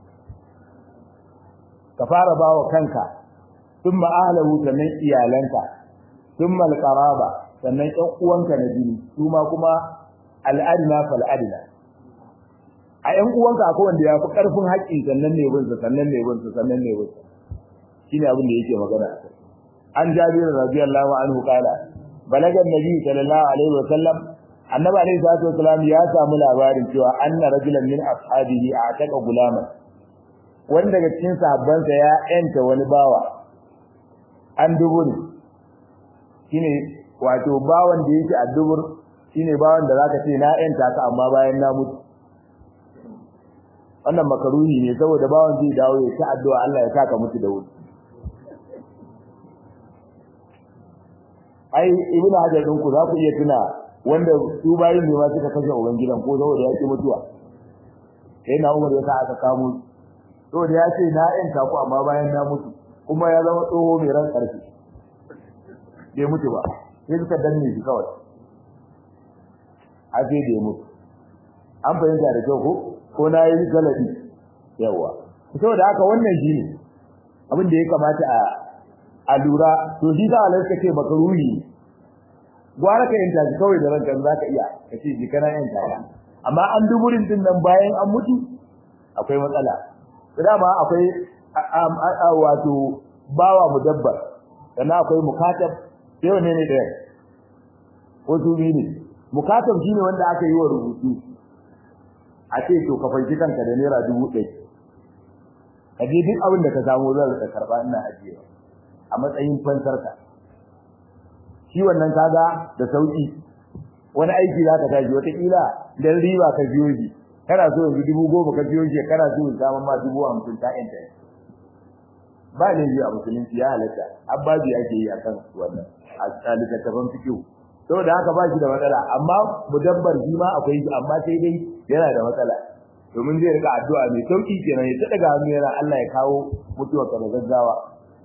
ka fara bawa kanka thumma ahlahu sannan iyalanka thumma alqaraba sannan ƴan uwanka na jini su ma kuma al'adina fal'adina a ƴan uwanka akwai wanda ya fi ƙarfin haƙƙi sannan ne binsa sannan ne binsa sannan ne binsa shine abin da yake magana a kai an jabir radiyallahu anhu qala balaga annabi sallallahu alaihi wa sallam annabi alaihi salatu wasallam ya samu labarin cewa anna rajulan min ashabihi ataka gulaman wanda daga cikin sahabbansa ya yanta wani bawa an dubur shine wato bawan da yake a dubur shine bawan da zaka ce na yanta ka amma bayan na mutu wannan makaruhi ne saboda bawan zai dawo ya ta addu'a Allah ya saka mutu da wuri ai ibnu hajar din ku za ku iya tuna wanda su bayin ne ma suka kashe uban gidan ko saboda ya ki mutuwa sai na umar ya sa aka kamo saboda ya ce na yanta ku amma bayan na mutu kuma ya zama tsoho mai ran karfi bai mutu ba sai suka danne shi kawai a sai da ya mutu an fahimta da kyau ko ko na yi galabi yawa saboda haka wannan shi ne abin da ya kamata a a lura to shi za a lanka ce baka ruhi gwara ka yanta shi kawai da ranka za ka iya ka ce ji kana yanta ya amma an duburin din nan bayan an mutu akwai matsala dama akwai wato bawa mudabbar sannan akwai mukatab sai wanne ne ɗaya ko su biyu ne mukatab shine wanda aka yi wa rubutu a ce to ka fanki kanka da naira dubu ɗaya ka je duk abin da ka samu zan rika karɓa ina ajiyewa a matsayin fansarka shi wannan kaga da sauki wani aiki za ka tashi wataƙila dan riba ka biyo shi kana so yanzu dubu goma ka biyo shi kana so ya samu ma dubu hamsin ta yanta ba ne biyu a musulunci ya halatta abbaji ake yi akan wannan a littattafan fikihu saboda haka ba shi da matsala amma mudabbar shi ma akwai shi amma sai dai yana da matsala domin zai rika addu'a mai sauki kenan ya daga hannu yana Allah ya kawo mutuwa ka da gaggawa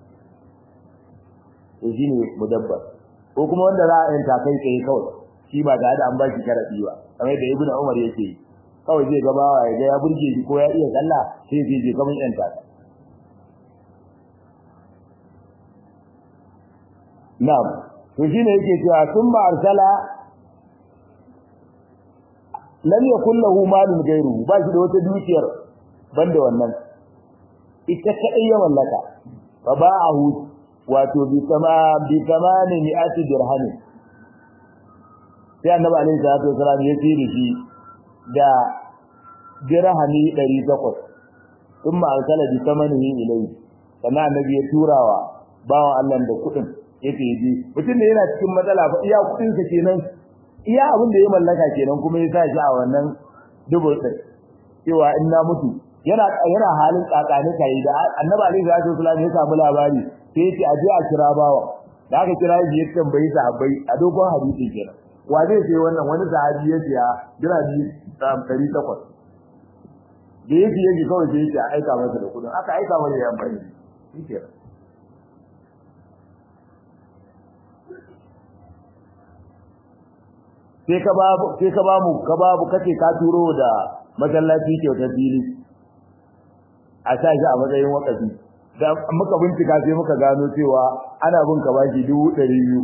to shine mudabbar ko kuma wanda za a yanta kai tsaye kawai shi ba tare da an ba shi sharadi ba kamar da ibnu umar yake yi kawai zai gabawa ya ga ya burge shi ko ya iya sallah sai zai je kamar yanta ka na'am to shine yake cewa sun ba arsala lam yakul lahu malun ghayru ba shi da wata dukiyar banda wannan ita kadai ya mallaka fa ba'ahu wato bi kama bi kamani mi'ati dirham sai annabi alaihi salatu wasalam ya tsiri shi da dirhami 800 thumma arsala bi kamanihi ilayhi sannan annabi ya turawa bawan Allah da kuɗin yake ji mutum da yana cikin matsala fa iya kudin sa kenan iya abin da ya mallaka kenan kuma ya sa shi a wannan dubu din cewa in na mutu yana yana halin kakani kai da annabi alaihi salatu wasallam ya samu labari sai ya ce a je a kira bawa da aka kira shi ya tambayi sahabbai a dogon hadisi kenan wa zai ce wannan wani sahabi ya siya dirami 800 da yake yake kawai sai ya ce a aika masa da kudin aka aika masa ya amfani shi kenan sai ka babu sai ka bamu ka babu kace ka turo da masallaci kyautar fili a sa shi a matsayin wakafi da muka bincika sai muka gano cewa ana bin ka bashi dubu ɗari biyu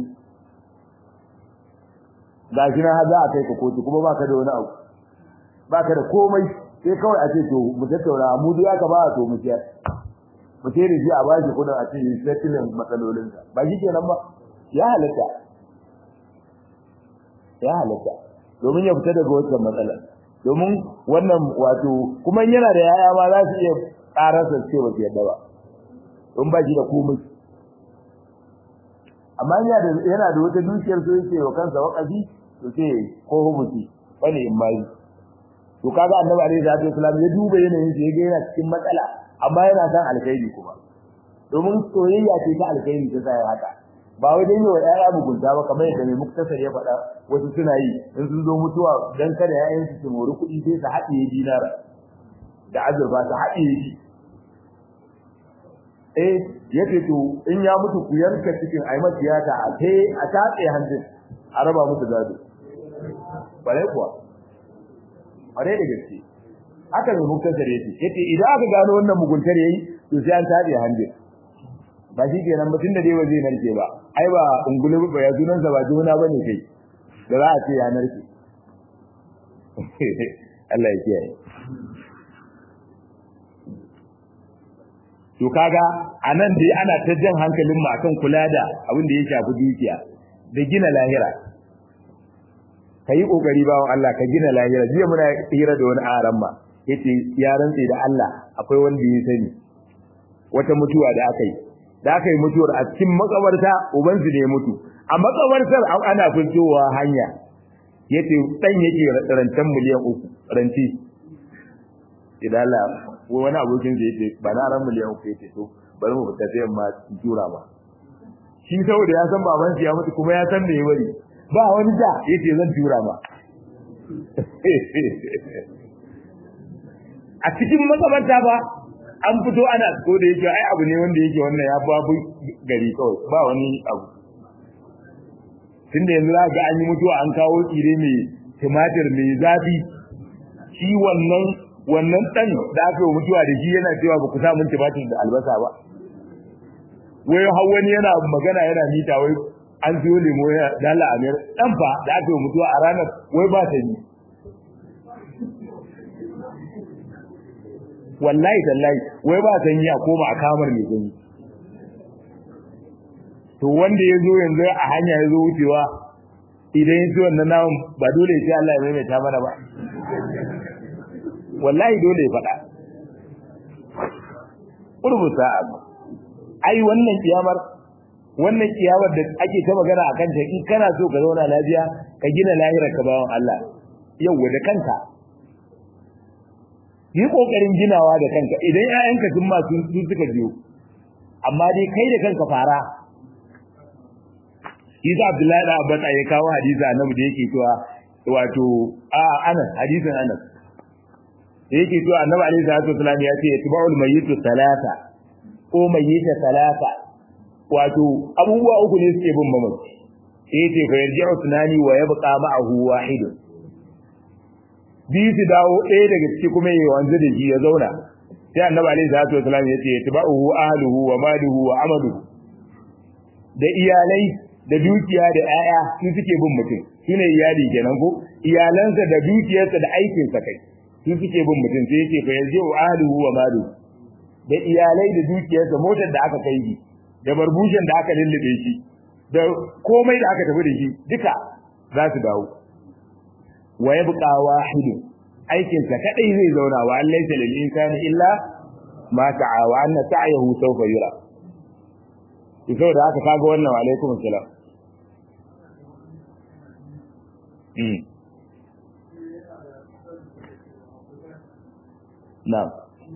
ga shi na za a kai ka kotu kuma baka da wani abu baka da komai sai kawai a ce to mu tattauna mu dai aka ba to mu ciyar mu ce da shi a bashi kudin a ce settling matsalolinsa ba shi kenan ba ya halatta ya halatta domin ya fita daga wannan matsalar domin wannan wato kuma yana da yaya ma za su iya karasa ce ba yadda ba don ba shi da komai amma yana da yana da wata dukiyar so yake wa kansa wakafi to sai ko hubuti bane in mai to kaga annabi alaihi salatu wasallam ya duba yanayin sa yaga yana cikin matsala amma yana san alkhairi kuma domin soyayya ce ta alkhairi ta sai haka ba wai dan yawa ƴaƴa mugunta ba kamar yadda mai muktasar ya faɗa wasu suna yi in sun zo mutuwa dan kada ƴaƴan su su mori kuɗi sai su haɗiye dinar da azurfa su haɗiye shi eh yace to in ya mutu ku yanka cikin ai tiyata a kai a tatse hanjin a raba musu gado bare kuwa bare da gaske haka mai muktasar yace yace idan aka gano wannan muguntar yayi to sai an tatse hanjin ba shi kenan mutum da dai ba zai narke ba ai ba ungulu ba ya sunan sa ba juna bane kai da za a ce ya narke Allah ya kiyaye to kaga anan dai ana ta jan hankalin mu akan kula da abin da ya shafi dukiya da gina lahira kai kokari bawon Allah ka gina lahira jiya muna hira da wani aran ma yace ya rantsi da Allah akwai wanda ya sani wata mutuwa da aka yi da aka yi mutuwar a cikin makabarta ubansu ne mutu a makabartar ana fitowa hanya yace dan yake rantan miliyan uku ranti idan Allah wani abokin da yake ba na ran miliyan uku yace to bari mu fita sai ma tura ba shi saboda ya san baban ya mutu kuma ya san me ya bari ba wani da yace zan tura ba a cikin makabarta ba an fito ana ko da yake ai abu ne wanda yake wannan ya babu gari kawai ba wani abu tunda yanzu za ga an yi mutuwa an kawo tsire mai tumatir mai zafi shi wannan wannan dan da aka yi mutuwa da shi yana cewa ba ku sa mun tumatir da albasa ba wai har wani yana magana yana mita wai an siyo lemo ya dala amir dan fa da aka yi mutuwa a ranar wai ba ta yi wallahi tallahi wai ba san yi a koma a kamar mai gani to wanda ya zo yanzu a hanya ya zo wucewa idan ya ci wannan namun ba dole sai Allah ya maimaita mana ba wallahi dole ya faɗa urbu sa'a ai wannan kiyamar wannan kiyamar da ake ta magana akan ta in kana so ka zauna lafiya ka gina lahirar ka bawan Allah yau da kanka yi kokarin ginawa da kanka idan ƴaƴanka sun ma sun suka biyo amma dai kai da kanka fara Isa Abdullahi da Abbas ya kawo hadisi annabi da yake cewa wato a Anas hadisin Anas da yake cewa annabi alaihi salatu wasallam ya ce tiba'ul mayyitu salata ko mayyita salata wato abubuwa uku ne suke bin mamaci sai yace fa yarji'u tunani wa yabqa ma'ahu wahid biyu su dawo ɗaya daga ciki kuma ya wanzu da shi ya zauna sai annabi alaihi salatu wasallam ya ce tiba'uhu ahluhu wa maluhu wa amaluhu da iyalai da dukiya da 'ya'ya su suke bin mutum shine iyali kenan ko iyalansa da dukiyarsa da aikinsa kai su suke bin mutum sai yake fa yarji'u ahluhu wa maluhu da iyalai da dukiyarsa motar da aka kai shi da barbushin da aka lullube shi da komai da aka tafi da shi duka za su dawo wa yabqa wahidun aikin sa kadai zai zauna wa an laysa lil insani illa ma sa'a wa anna sa'yahu sawfa yura to saboda haka kaga wannan wa alaikum assalam mm na'am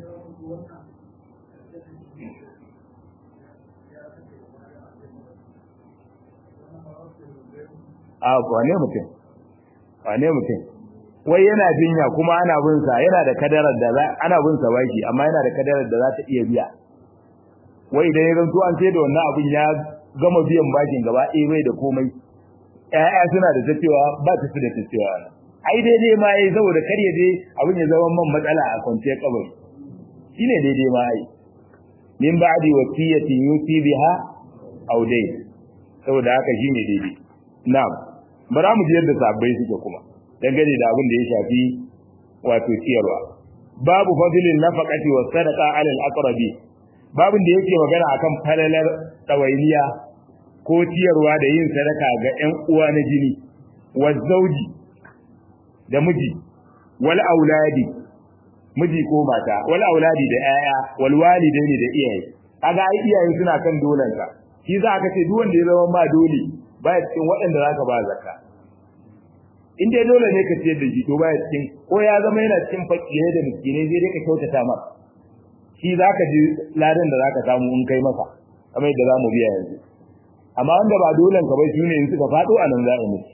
a wane mutum wane mutum wai yana jinya kuma ana bin sa yana da kadarar da za ana bin sa baki amma yana da kadarar da za ta iya biya wai idan ya zanto an sai da wannan abin ya gama biyan bakin gaba ɗaya bai da komai ƴaƴa suna da tacewa ba ta su da tacewa ai daidai ma yayi saboda kar ya je abin ya zama man matsala a kwanciyar kabari shine daidai ma ai min ba'di wasiyati yusi biha aw dayn saboda haka shine daidai na'am bara mu ji yadda sabbai suke kuma dangane da abin da ya shafi wato ciyarwa babu fadilin nafaqati was sadaqa ala al aqrabi babin da yake magana akan falalar tawainiya ko ciyarwa da yin sadaka ga ƴan uwa na jini wa zauji da miji wal auladi miji ko mata wal auladi da ƴaƴa wal walidaini da iyaye kaga ai iyaye suna kan dolanka shi za ka ce duk wanda ya zama ma dole baya cikin waɗanda zaka ba zakka in dai dole ne ka ciyar da shi to baya cikin ko ya zama yana cikin fakirai da miskinai sai dai ka kyautata masa shi zaka ji ladan da zaka samu in kai masa kamar yadda zamu biya yanzu amma wanda ba dolen ka bai shine in suka faɗo a nan za a mutu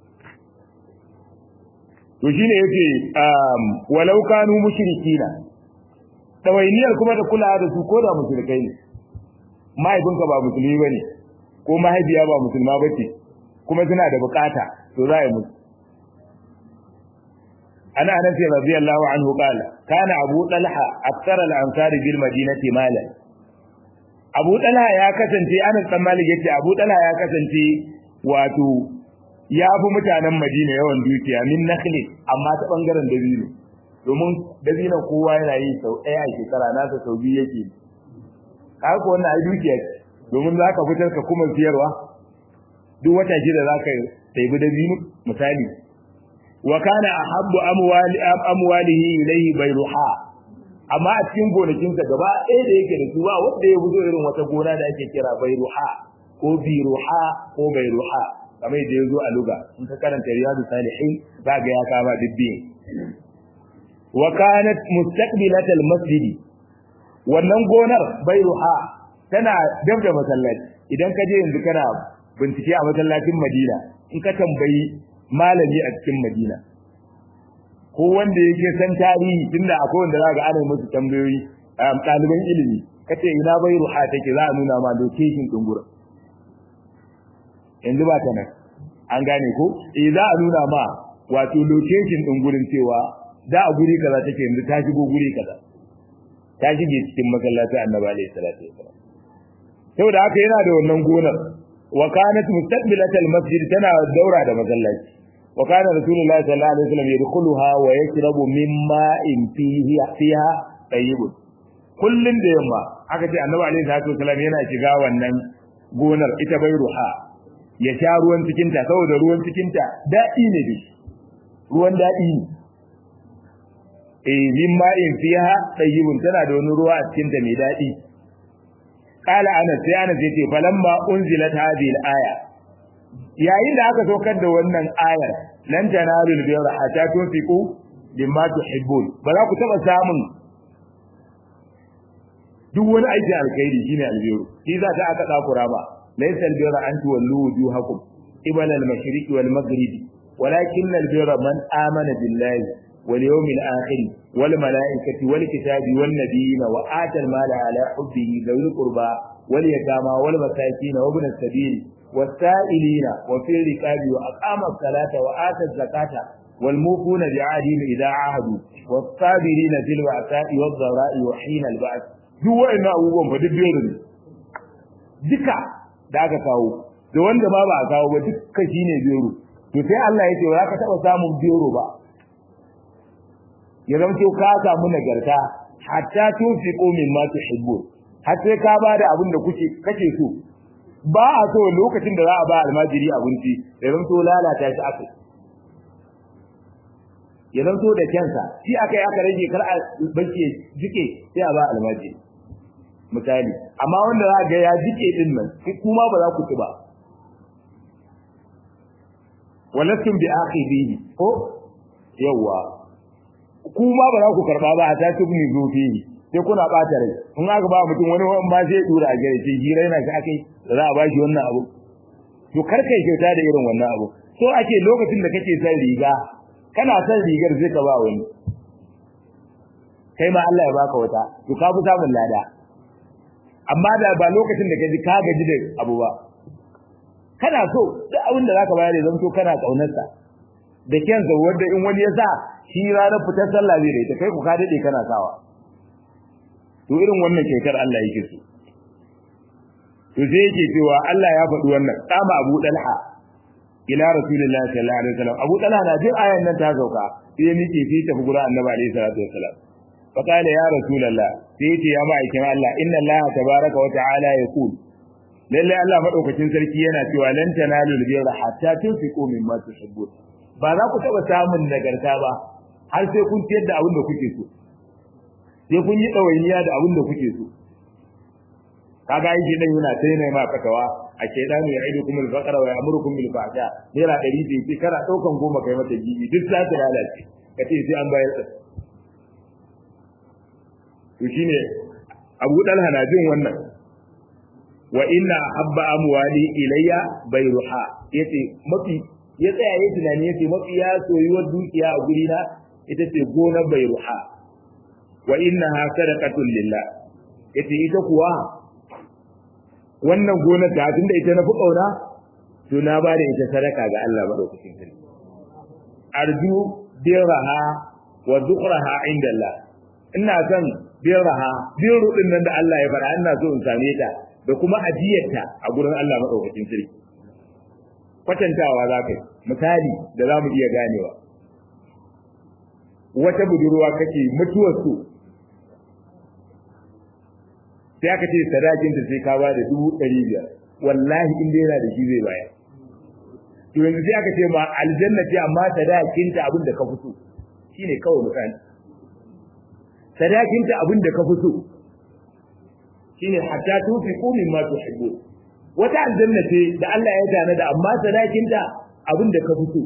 to shine yace um walau kanu mushrikina tawainiyar kuma da kula da su ko da mushrikai ne mahaifinka ba musulmi bane ko mahaifiya ba musulma bace kuma suna da bukata to za a yi musu ana anas radiyallahu anhu qala kana abu talha akthar al ansari bil madinati malan abu talha ya kasance anas dan malik yace abu talha ya kasance wato ya fi mutanen madina yawan dukiya min nakhli amma ta bangaren dabino domin dabino kowa yana yi sau ɗaya a shekara nasa sau biyu yake haka wannan ai dukiya ce domin za ka fitar ka kuma siyarwa duk wata shida za ka ɗaibi dabino misali wa kana ahabbu amwali amwalihi ilayhi bayruha amma a cikin gonakinsa gaba ɗaya da yake da su ba wanda ya fito irin wata gona da ake kira bayruha ko biruha ko bayruha kamar yadda ya zo a luga in ka karanta riyadu salihin za ga ya kama dubbi wa kanat mustaqbilatal masjid wannan gonar bayruha tana dab da masallaci idan ka je yanzu kana bincike a masallacin Madina in ka tambayi malami a cikin Madina ko wanda yake san tarihi tunda akwai wanda zaka ana musu tambayoyi ɗaliban ilimi kace ina bayruha take za a nuna ma location din gurin yanzu ba ta nan an gane ko eh za a nuna ma wato location din gurin cewa da a guri kaza take yanzu ta shigo guri kaza ta shige cikin masallaci annabi alaihi salatu wasallam saboda haka yana da wannan gonar wa kanat mustaqbilat almasjid tana daura da masallaci wa kana rasulullahi sallallahu alaihi wasallam yadkhuluha wa yashrabu mimma in fihi fiha tayyibun kullun da yamma aka ce annabi alaihi salatu wasallam yana shiga wannan gonar ita bai ruha ya sha ruwan cikinta saboda ruwan cikinta daɗi ne da ruwan daɗi ne eh min ma'in fiha tayyibun tana da wani ruwa a cikinta mai daɗi qala anas sai anas yace falamma unzilat hadhihi al-aya yayin da aka saukar da wannan ayar lan tanalul birra hatta tunfiqu mimma tuhibbun ba za ku taba samun duk wani aikin alkhairi shine albiru shi za ta aka tsakura ba laysa albirra an tuwallu wujuhakum qibala al-mashriq wal maghrib walakin albirra man amana billahi wal yawmil akhir wal malaikati wal kitabi wan nabiyina wa ata al-mala ala hubbihi dhul qurba wal yatama wal masakin wa ibn as-sabil والسائلين وفي الركاب وأقام الصلاة وآتى الزكاة والموفون بعهدهم إذا عاهدوا والصابرين في البأساء والضراء وحين البأس duk wa'annan abubuwan fa duk biyar ne duka da aka kawo da wanda ba ba a kawo ba duka shine biyaro to sai Allah ya ce ba za ka taɓa samun biyaro ba ya zama ka samu nagarta hatta tunfiqu mimma tuhibbu har sai ka bada abin da kuke kake so ba a so lokacin da za a ba almajiri abinci ya zanto lalata shi aka ya zanto da kyansa shi aka yi aka rage kar a bace jike sai a ba almajiri misali amma wanda za ga ya jike din nan kuma ba za ku ci ba walastum bi akhidihi ko yawa kuma ba za ku karba ba a ta tubni zufihi sai kuna bata rai in aka ba mutum wani wani ma sai dura a gare shi hira yana shi akai da za a bashi wannan abu to kar kai kyauta da irin wannan abu so ake lokacin da kake son riga kana son rigar sai ka ba wani kai ma Allah ya baka wata to ka fi samun lada amma da ba lokacin da kaji ka gaji da abu ba kana so duk abin da zaka bayar ya zanto kana kaunarsa da kyansa wanda in wani ya sa shi ranar fitar sallah zai da ita kai ku ka dade kana sawa to irin wannan kyautar Allah yake so to sai yake cewa Allah ya faɗi wannan kama Abu Dalha ila Rasulullahi sallallahu alaihi wasallam Abu Dalha na jin ayan nan ta sauka sai ya miƙe sai tafi gurin Annabi alaihi salatu wasallam fa qala ya Rasulullah sai yace ya ma'aikin Allah inna Allah tabaraka wa ta'ala yaqul lalle Allah madaukakin sarki yana cewa lan tanalu albirra hatta tunfiqu mimma tuhibbun ba za ku taba samun nagarta ba har sai kun ciyar da abin da kuke so sai kun yi ɗawainiya da abin da kuke so kaga yake dan yana sai ne ma fatawa a ke dan ya aidu kuma al-faqra wa ya'murukum bil fahsha naira 100 ce ce kana daukan goma kai mata gibi duk za ta lalace kace sai an bayar da to shine Abu Dalha na jin wannan wa inna habba amwali ilayya bayruha yace mafi ya tsaya yayi tunani yace mafi ya soyuwar dukiya a gurina ita ce gonar bayruha wa innaha sadaqatun lillah yace ita kuwa wannan gonar da tunda ita na fi kauna to na ba da ita sadaka ga Allah madaukakin sarki arju biraha wa zukhraha inda Allah ina son biraha biru din nan da Allah ya fara ina so in same ta da kuma ajiyarta a gurin Allah madaukakin sarki kwatantawa za ka misali da za mu iya ganewa wata budurwa kake mutuwar su sai aka ce sadakin ta sai ka ba da dubu ɗari biyar wallahi in dai yana da shi zai bayar to yanzu sai aka ce ma aljanna ce amma sadakin ta abin da ka fito shine kawai misali sadakin ta abin da ka fito shine hatta tufiqu mimma tuhibbu wata aljanna ce da Allah ya tana da amma sadakin ta abin da ka fito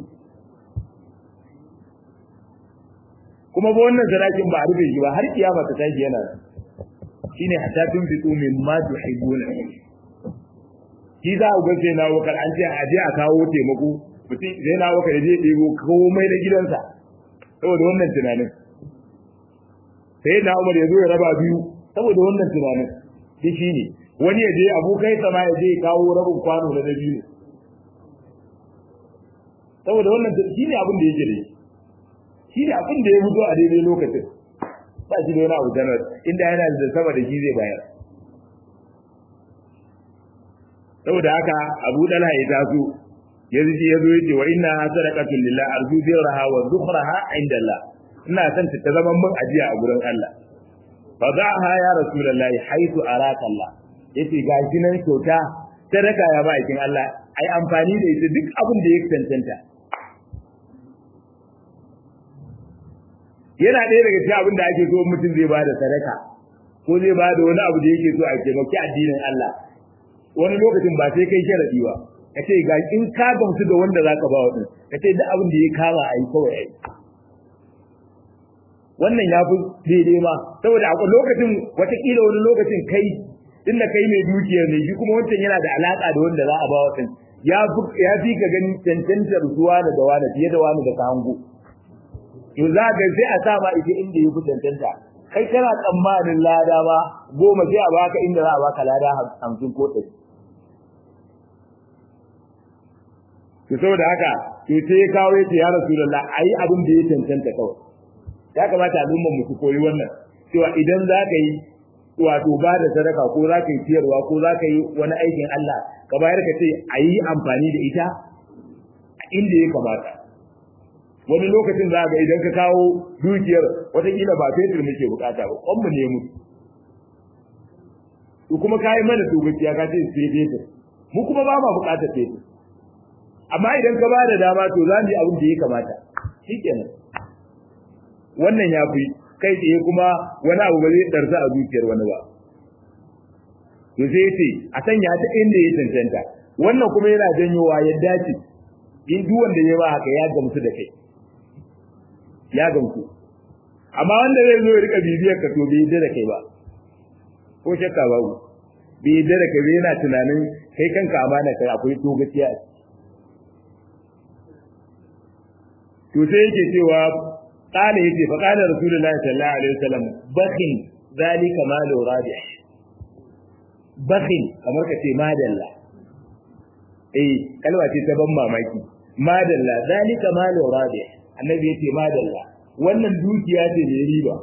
kuma ba wannan sadakin ba a rufe shi ba har kiyama ta tashi yana shine hatta tunfiqu mimma tuhibbuna shi za a gace na wakar an ce a je a kawo taimako mutum zai na wakar je ɗebo komai na gidansa saboda wannan tunanin sai na umar ya zo ya raba biyu saboda wannan tunanin shi shine wani ya je abokai sama ya je kawo rabin kwano na biyu saboda wannan shi ne abin da yake da shi ne abin da ya fito a daidai lokacin ba shi da wani abu janar inda yana da sama da shi zai bayar saboda haka abu dalha ya taso ya zuci ya zo ya ce wa inna sadaqatul lillah arju birraha wa zukhraha inda Allah ina son ta zama mun ajiya a gurin Allah fa da'aha ya rasulullahi haythu araka Allah yace ga shi nan kyauta sadaka ya ba ikin Allah ai amfani da ita duk abin da ya cancanta yana ɗaya daga cikin abin da ake so mutum zai ba da sadaka ko zai ba da wani abu da yake so a taimaki addinin Allah wani lokacin ba sai kai sharadi ba ka ce ga in ka gamsu da wanda zaka ba wa din ka ce duk abin da ya kama a yi kawai a yi wannan ya fi daidai ma saboda a lokacin watakila wani lokacin kai inda kai mai dukiyar ne shi kuma wancan yana da alaka da wanda za a ba wa din ya fi ka ganin cancantar zuwa da wani fiye da wani da ka hango to za ka sai a sa ma ita inda ya fi cancanta kai kana tsammanin lada ba goma sai a baka inda za a baka lada hamsin ko ɗari to saboda haka to sai ya kawo yace ya rasulullah ayi abin da ya cancanta kawai ya kamata al'ummar mu su koyi wannan cewa idan za ka yi wato ba da sadaka ko za ka yi ciyarwa ko za ka yi wani aikin Allah ka bayar ka ce a yi amfani da ita a inda ya kamata wani lokacin za ga idan ka kawo dukiyar watakila ba fetur muke bukata ba kwan mu ne mu to kuma kayi mana to gaskiya ka ce sai fetur mu kuma ba ma bukatar fetur amma idan ka ba da dama to za mu yi abin da ya kamata shikenan wannan ya fi kai tsaye kuma wani abu ba zai ɗarsa a dukiyar wani ba to sai ce a sanya ta inda ya cancanta wannan kuma yana janyowa ya dace in duk wanda ya ba haka ya gamsu da kai ya gamsu amma wanda zai zo ya rika bibiyar ka to bai yadda da kai ba ko shakka babu bai yadda da kai ba yana tunanin kai kanka amana kai akwai to gaskiya a to sai yake cewa قال يتي فقال رسول الله صلى الله عليه وسلم بخل ذلك مال رابح بخل kamar ka ce madalla eh kalma ce ta ban mamaki madalla zalika malu rabih annabi yace madalla wannan dukiya ce mai riba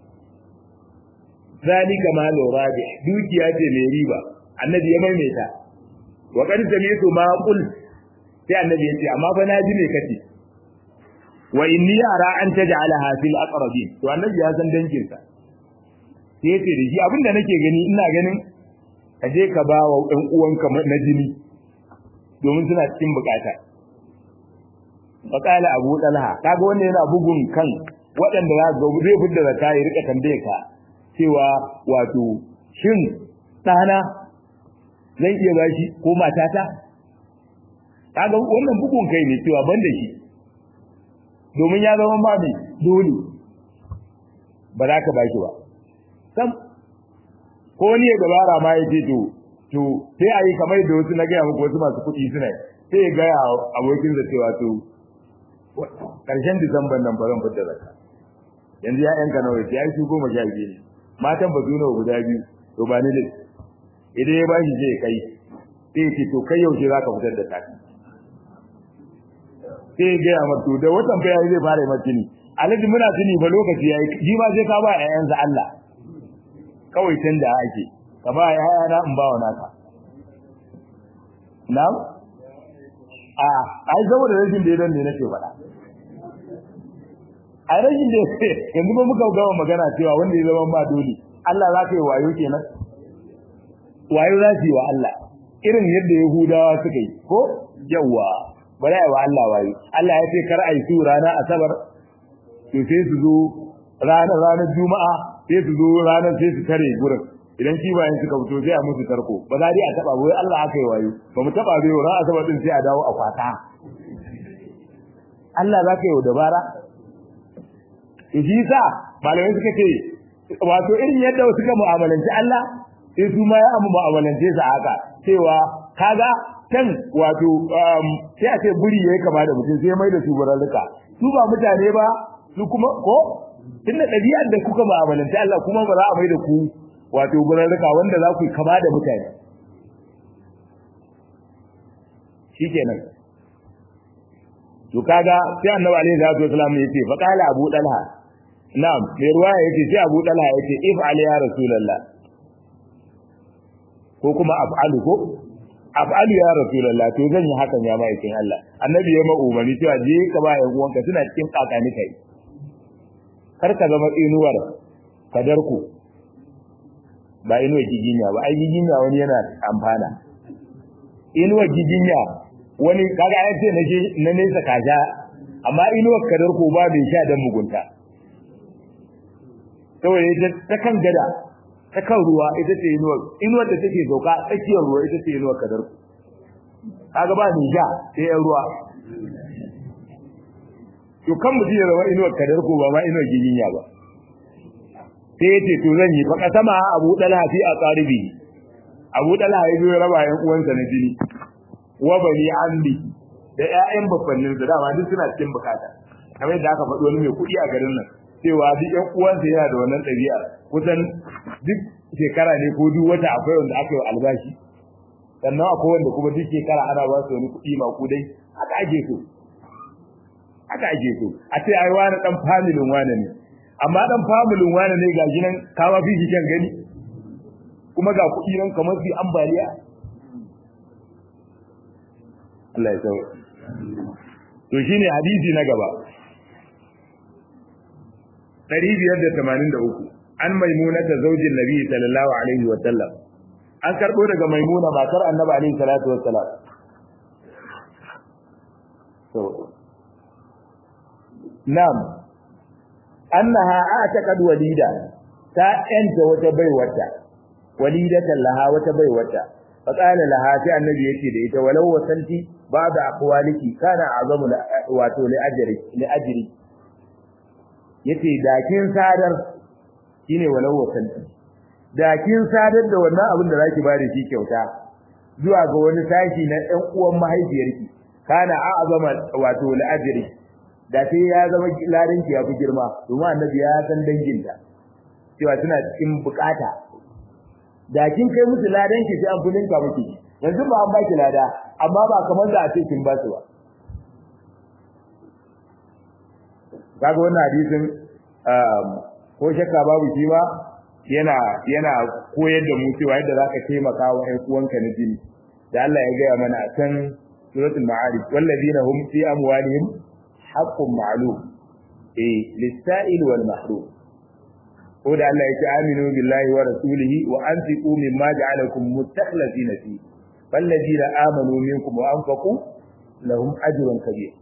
zalika malu rabih dukiya ce mai riba annabi ya maimaita wa qad sami'tu ma qul sai annabi yace amma fa na ji me kace wa inni ara an taj'alaha fil aqrabin to annabi ya san dangin sa sai yace da shi abinda nake gani ina ganin ka je ka ba wa ɗan uwanka na jini domin suna cikin bukata faqala abu dalha kaga wanda yana bugun kan waɗanda za ga zai fidda zakka ya rika tambaye ka cewa wato shin ɗana zan iya bashi ko matata kaga wannan bugun kai ne cewa ban da shi domin ya zama ba mai dole ba za ka baki ba sam ko wani ya dabara ma ya ce to to sai a yi kamar da wasu na gaya muku wasu masu kuɗi suna sai ya gaya abokin da cewa to ƙarshen disamban nan ba zan fitar da yanzu ya yanka nawa ya yi su goma sha biyu ne matan ba su nawa guda biyu to ba ni da idan ya bashi zai kai sai ya ce to kai yaushe za ka fitar da taki sai ya gaya mato da watan bayan zai fara yi tuni alhaji muna tuni ba lokaci ya yi ji ma sai ka ba ƴaƴansa Allah kawai can da ake ka ba ƴaƴana in ba wa naka na a ai saboda rashin da ne nake faɗa a rashin da yanzu ba muka gama magana cewa wanda ya zama ba dole Allah za ka yi wayo kenan wayo za su yi wa Allah irin yadda Yahudawa suka yi ko yawwa bari a yi wa Allah wayo Allah ya ce kar a yi su ranar asabar to sai su zo ranar ranar juma'a sai su zo ranar sai su tare gurin idan kibayen suka fito sai a musu tarko ba za dai a taba wai Allah aka yi wayo ba mu taba bai ran asabar din sai a dawo a kwata Allah za ka yi dabara shi sa malamai suka ce wato irin yadda suka mu'amalanci Allah sai su ma ya mu'amalance su haka cewa kaga can wato sai a ce buri yayi kama da mutum sai mai da su baralluka su ba mutane ba su kuma ko tunda ɗabi'ar da kuka mu'amalance Allah kuma ba za a mai da ku wato baralluka wanda za ku kama da mutane shikenan to kaga sai annabi alaihi salatu wasallam yace fa qala abu dalha na'am mai ruwaya yace sai abu dalha yace if ali ya rasulullah ko kuma af'alu ko af'alu ya rasulullah to zan yi hakan ya ma'aikin Allah annabi ya ma'umani cewa je ka ba yan uwanka suna cikin kakani kai kar ka zama inuwar kadarku ba inuwar giginya ba ai giginya wani yana amfana inuwar giginya wani kaga ya ce na na nesa kaja amma inuwar kadarku ba bai sha dan mugunta saboda ita ta kan gada ta kan ruwa ita ce inuwar inuwar da take sauka tsakiyar ruwa ita ce inuwar kadar kaga ba ni ja sai yan ruwa to kan mutum ya zama inuwar kadar ko ba ma inuwar giginya ba sai yace to zan yi fa kasama Abu Dalha fi aqaribi Abu Dalha ya zo ya raba yan uwansa na jini wa bani ammi da ƴaƴan babbannin da dama duk suna cikin bukata kamar yadda aka faɗi wani mai kuɗi a garin nan cewa duk ƴan uwansa yana da wannan ɗabi'a kusan duk shekara ne ko duk wata akwai wanda aka yi albashi sannan akwai wanda kuma duk shekara ana ba su wani kuɗi maƙudai haka ake so haka ake so a ce ai wani dan familin wani ne amma dan familin wani ne ga ginan kama fi shi kan gani kuma ga kuɗi nan kamar su ambaliya Allah ya sauya to shine hadisi na gaba 583 an maimuna ta zaujin nabi sallallahu alaihi wa sallam an karbo daga maimuna matar annabi alaihi salatu wa salam to nam annaha ataqad walida ta yanta wata baiwata walidatan laha wata baiwata fa qala laha ta annabi yace da ita walau wasanti ba'da aqwaliki kana azamu wato li ajri li ajri yace da kin sadar shine walau wasanti da kin sadar da wannan abin da zaki bada shi kyauta zuwa ga wani sashi na ɗan uwan mahaifiyarki kana a'zama wato li ajri da sai ya zama ladan ki ya fi girma domin annabi ya san danginta cewa suna cikin bukata da kin kai musu ladan ki sai an fulinka miki yanzu ba an baki lada amma ba kamar da a ce kin ba su ba kaga wannan hadisin ko shakka babu shi ba yana yana koyar da mu cewa yadda zaka taimaka wa ƴan uwanka na jini da Allah ya gaya mana a can suratul ma'arij wallazina hum fi amwalihim haqqun ma'lum eh lis-sa'il wal mahrum ko da Allah ya ce aminu billahi wa rasulihi wa anfiqu mimma ja'alakum mustakhlifina fi fallazina amanu minkum wa anfaqu lahum ajrun kabir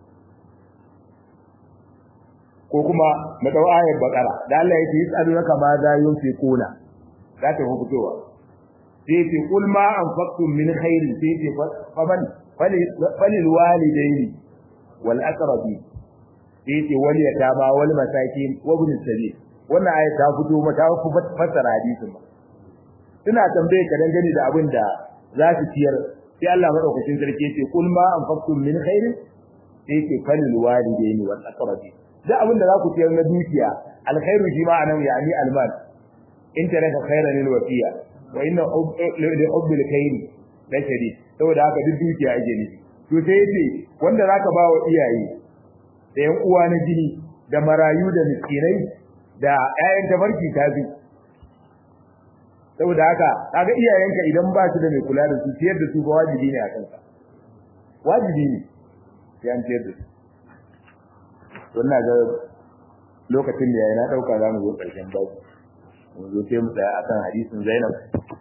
ko kuma na dau ayar bakara da Allah yake yasalunaka ma za yunfiquna za ta fitowa sai ce kul ma anfaqtum min khairin sai ce faman falil walidaini wal aqrabi sai ce wal yatama wal masakin wa ibn sabil wannan ayat ta fito mata ku fassara hadisin ba ina tambaye ka dangane da abin da za su ciyar sai Allah madaukakin sarki ce kul ma anfaqtum min khairin sai ce falil walidaini wal aqrabi da abin da za ku ciyar na dukiya alkhairu shi ma anan yani almal in taraka khairan lil wasiya wa inna li hubbil khair la shadid saboda haka duk dukiya ake nufi to sai yace wanda zaka ba wa iyaye da yan uwa na jini da marayu da miskinai da ƴaƴan tabarki ta bi saboda haka kaga iyayenka idan ba su da mai kula da su ciyar da su ba wajibi ne a kanka wajibi ne sai an ciyar da su wannan ga lokacin da yayi na dauka za mu zo karshen babu mu zo sai mu tsaya akan hadisin Zainab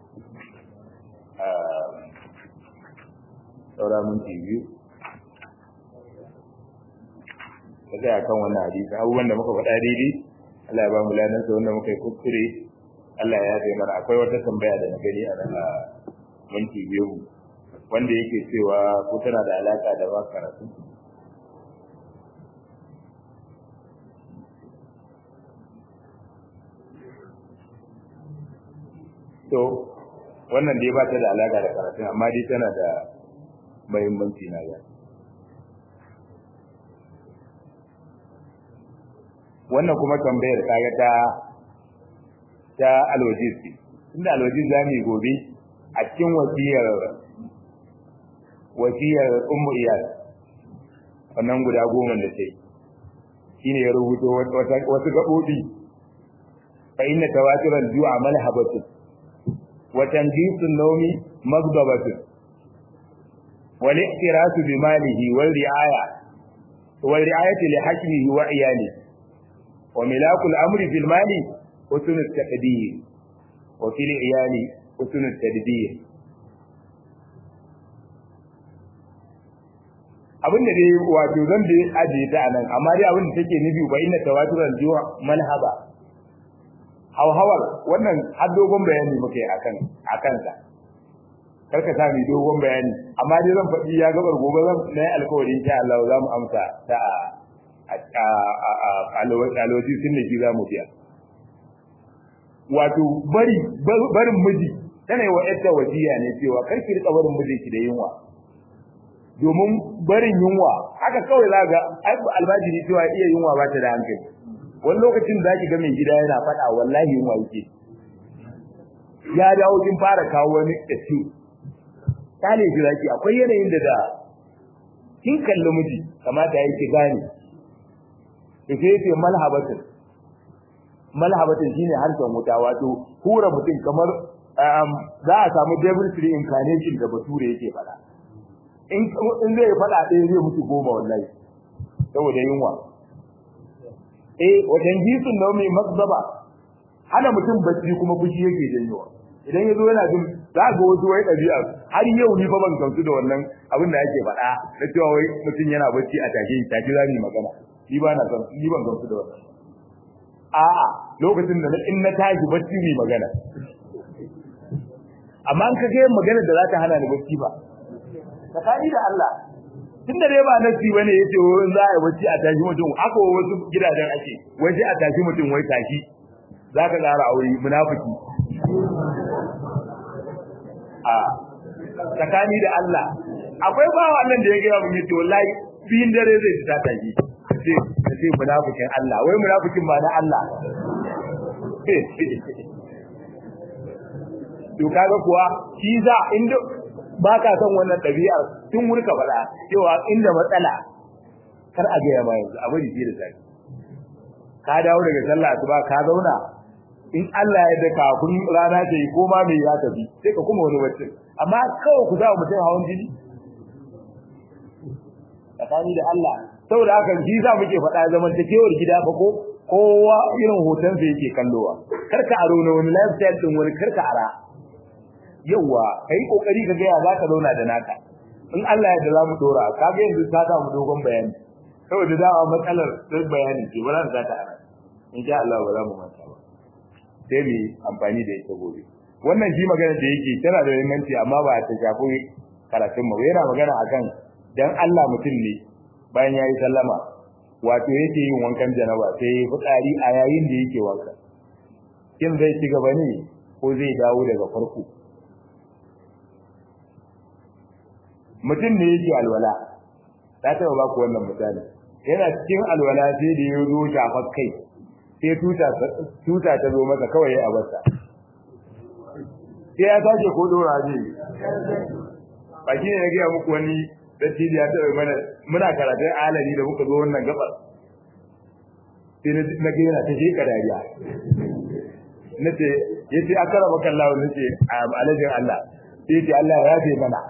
ah saura mun biyu kaga akan wannan hadisi abubuwan da muka faɗa daidai Allah ya ba mu ladan sa wanda muka yi kuskure Allah ya yafe mana akwai wata tambaya da na gani a nan a minti biyu wanda yake cewa ko tana da alaka da ba karatu to wannan dai ba ta da alaka da karatu amma dai tana da muhimmanci na ga wannan kuma tambayar kaga ta ta alwajisi inda alwajis za mu yi gobe a cikin wasiyar wasiyar ummu iyal wannan guda goma da ta yi shine ya rubuto wasu gaɓoɓi fa inna tawatiran ju'a malhabatun wa tanjisun nawmi magdabatun wal ihtirasu bi malihi wal ri'aya wal ri'ayati li hajmihi wa iyalihi wa milakul amri fil mali husn at-taqdir wa fil iyali husn at-tadbir abin da dai wato zan da ajiye ta anan amma dai abin da take nufi ba inna tawaturan juwa malhaba hauhawar wannan har dogon bayani muke akan akan sa karka sa mi dogon bayani amma dai zan faɗi ya gabar gobe zan na yi alkawari insha Allah za mu amsa ta a alwaji sun da ki za mu biya wato bari barin miji tana yi wa yadda wasiya ne cewa kar ki rika barin mijinki da yunwa domin barin yunwa haka kawai za ga albajiri cewa iya yunwa ba ta da hankali wani lokacin za ki ga mai gida yana faɗa wallahi yunwa yake ya dawo kin fara kawo wani ɗaci kale shi zaki akwai yanayin da da kin kalli miji kamata yake gane to sai yace malhabatin malhabatin shine harshen wuta wato hura mutum kamar za a samu devil tree incarnation da bature yake faɗa in in zai faɗa ɗaya zai mutu goma wallahi saboda yunwa eh wajen jisun da mai mazaba hana mutum bacci kuma fushi yake janyowa idan yazo yana jin za ga wasu wai ɗabi'a har yau ni fa ban gamsu da wannan abin da yake faɗa na cewa wai mutum yana bacci a take take za mu yi magana ni ba na san ni ban gamsu da wannan a'a lokacin da in na tashi bacci mu magana amma an kage magana da za ta hana ni bacci ba tsakani da Allah tunda dai ba nasi bane yace wurin za a yi bacci a tashi mutum aka wasu gidajen ake waje a tashi mutum wai tashi zaka ƙara aure munafiki a tsakani da Allah akwai bawa nan da ya ga mun yace wallahi biyin dare zai ta tashi sai sai munafikin Allah wai munafikin ba na Allah to kaga kuwa shi za inda ba ka son wannan ɗabi'ar tun wuri ka faɗa cewa inda matsala kar a gaya ma yanzu abin da da zaki ka dawo daga sallah asuba ka zauna in Allah ya da kafin rana ta yi ko ma me ya tafi sai ka kuma wani wacce amma kawai ku za mutum hawan jini tsakani da Allah saboda haka shi za muke faɗa zaman ta kewar gida fa ko kowa irin hoton sa yake kallowa kar ka aro na wani lifestyle din wani kar ka ara yawa kai kokari ka ga ya zaka zauna da naka in Allah ya da zamu dora kaga yanzu ta samu dogon bayani saboda dawa matsalar sai bayani ce ba za ta ara insha Allah ba za mu manta ba sai mu amfani da ita gobe wannan shi magana da yake tana da muhimmanci amma ba ta shafi karatun mu yana magana akan dan Allah mutum ne bayan yayi sallama wato yake yin wankan janaba sai ya fitsari a yayin da yake wanka kin zai ci gaba ne ko zai dawo daga farko mutum ne yake alwala ta taba ba ku wannan misali yana cikin alwala sai da ya zo shafar kai sai tuta tuta ta zo masa kawai ya abarta sai ya sake ko dora ne ba shi ne na gaya muku wani dattijo ya taɓa mana muna karatun alali da muka zo wannan gabar sai na ga yana ta sheka dariya na ce ya ce akara maka Allah na ce a alajin Allah sai ce Allah ya ce mana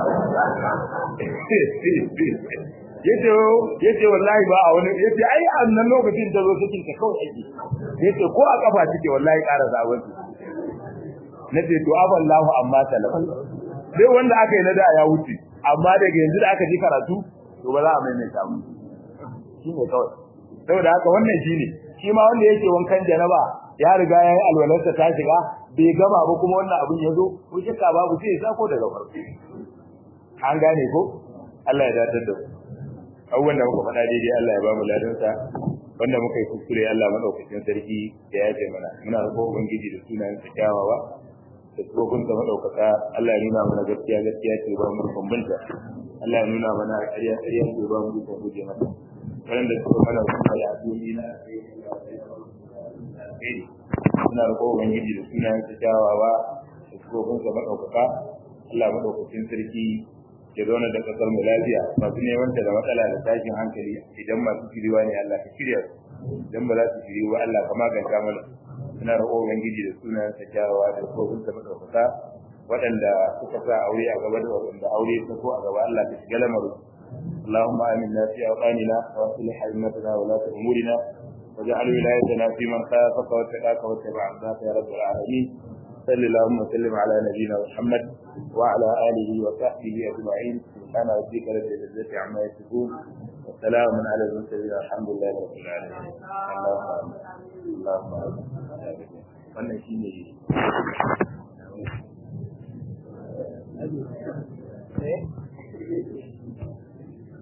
yace yace wallahi ba a wani yace ai a nan lokacin da zo cikin ka kawai ake yace ko a kafa take wallahi ƙara zawon nace to aballahu amma talaf dai wanda aka yi na da ya wuce amma daga yanzu da aka ji karatu to ba za a maimaita mu shine kawai saboda haka wannan shine shi ma wanda yake wankan janaba ya riga yayi alwalarsa ta shiga bai gama ba kuma wannan abin ya zo ko shakka babu sai ya sako daga farko an gane ko Allah ya datar da mu abubuwan da muka faɗa daidai Allah ya ba mu ladansa wanda muka yi kuskure Allah madaukakin sarki ya yafe mana muna roƙon ubangiji da sunayen sa kyawawa da tsofin sa madaukaka Allah ya nuna mana gaskiya gaskiya ce ba mu bambanta Allah ya nuna mana ƙarya ƙarya ce ba mu ko guje mata wanda suka mana kuma ya duni na muna roƙon ubangiji da sunayen sa kyawawa da tsofin sa madaukaka Allah madaukakin sarki ya zauna da kasar mu lafiya masu neman ta da matsala da tashin hankali idan masu shiriwa ne Allah ka shirya idan ba za su shiri ba Allah ka maganta mana ina roƙo ubangiji da sunan sa kyawawa da kofin sa madaukaka waɗanda suka sa aure a gaba da waɗanda aure ta ko a gaba Allah ka shiga lamarin اللهم آمنا في أوطاننا وأصلح أئمتنا ولاة أمورنا واجعل ولايتنا في من خافك واتقاك واتبع عبادك يا رب العالمين صل اللهم وسلم على نبينا محمد وعلى اله وصحبه اجمعين سبحان ربك رب العزه عما يصفون وسلام على المرسلين الحمد لله رب العالمين اللهم اللهم wannan shine Eh?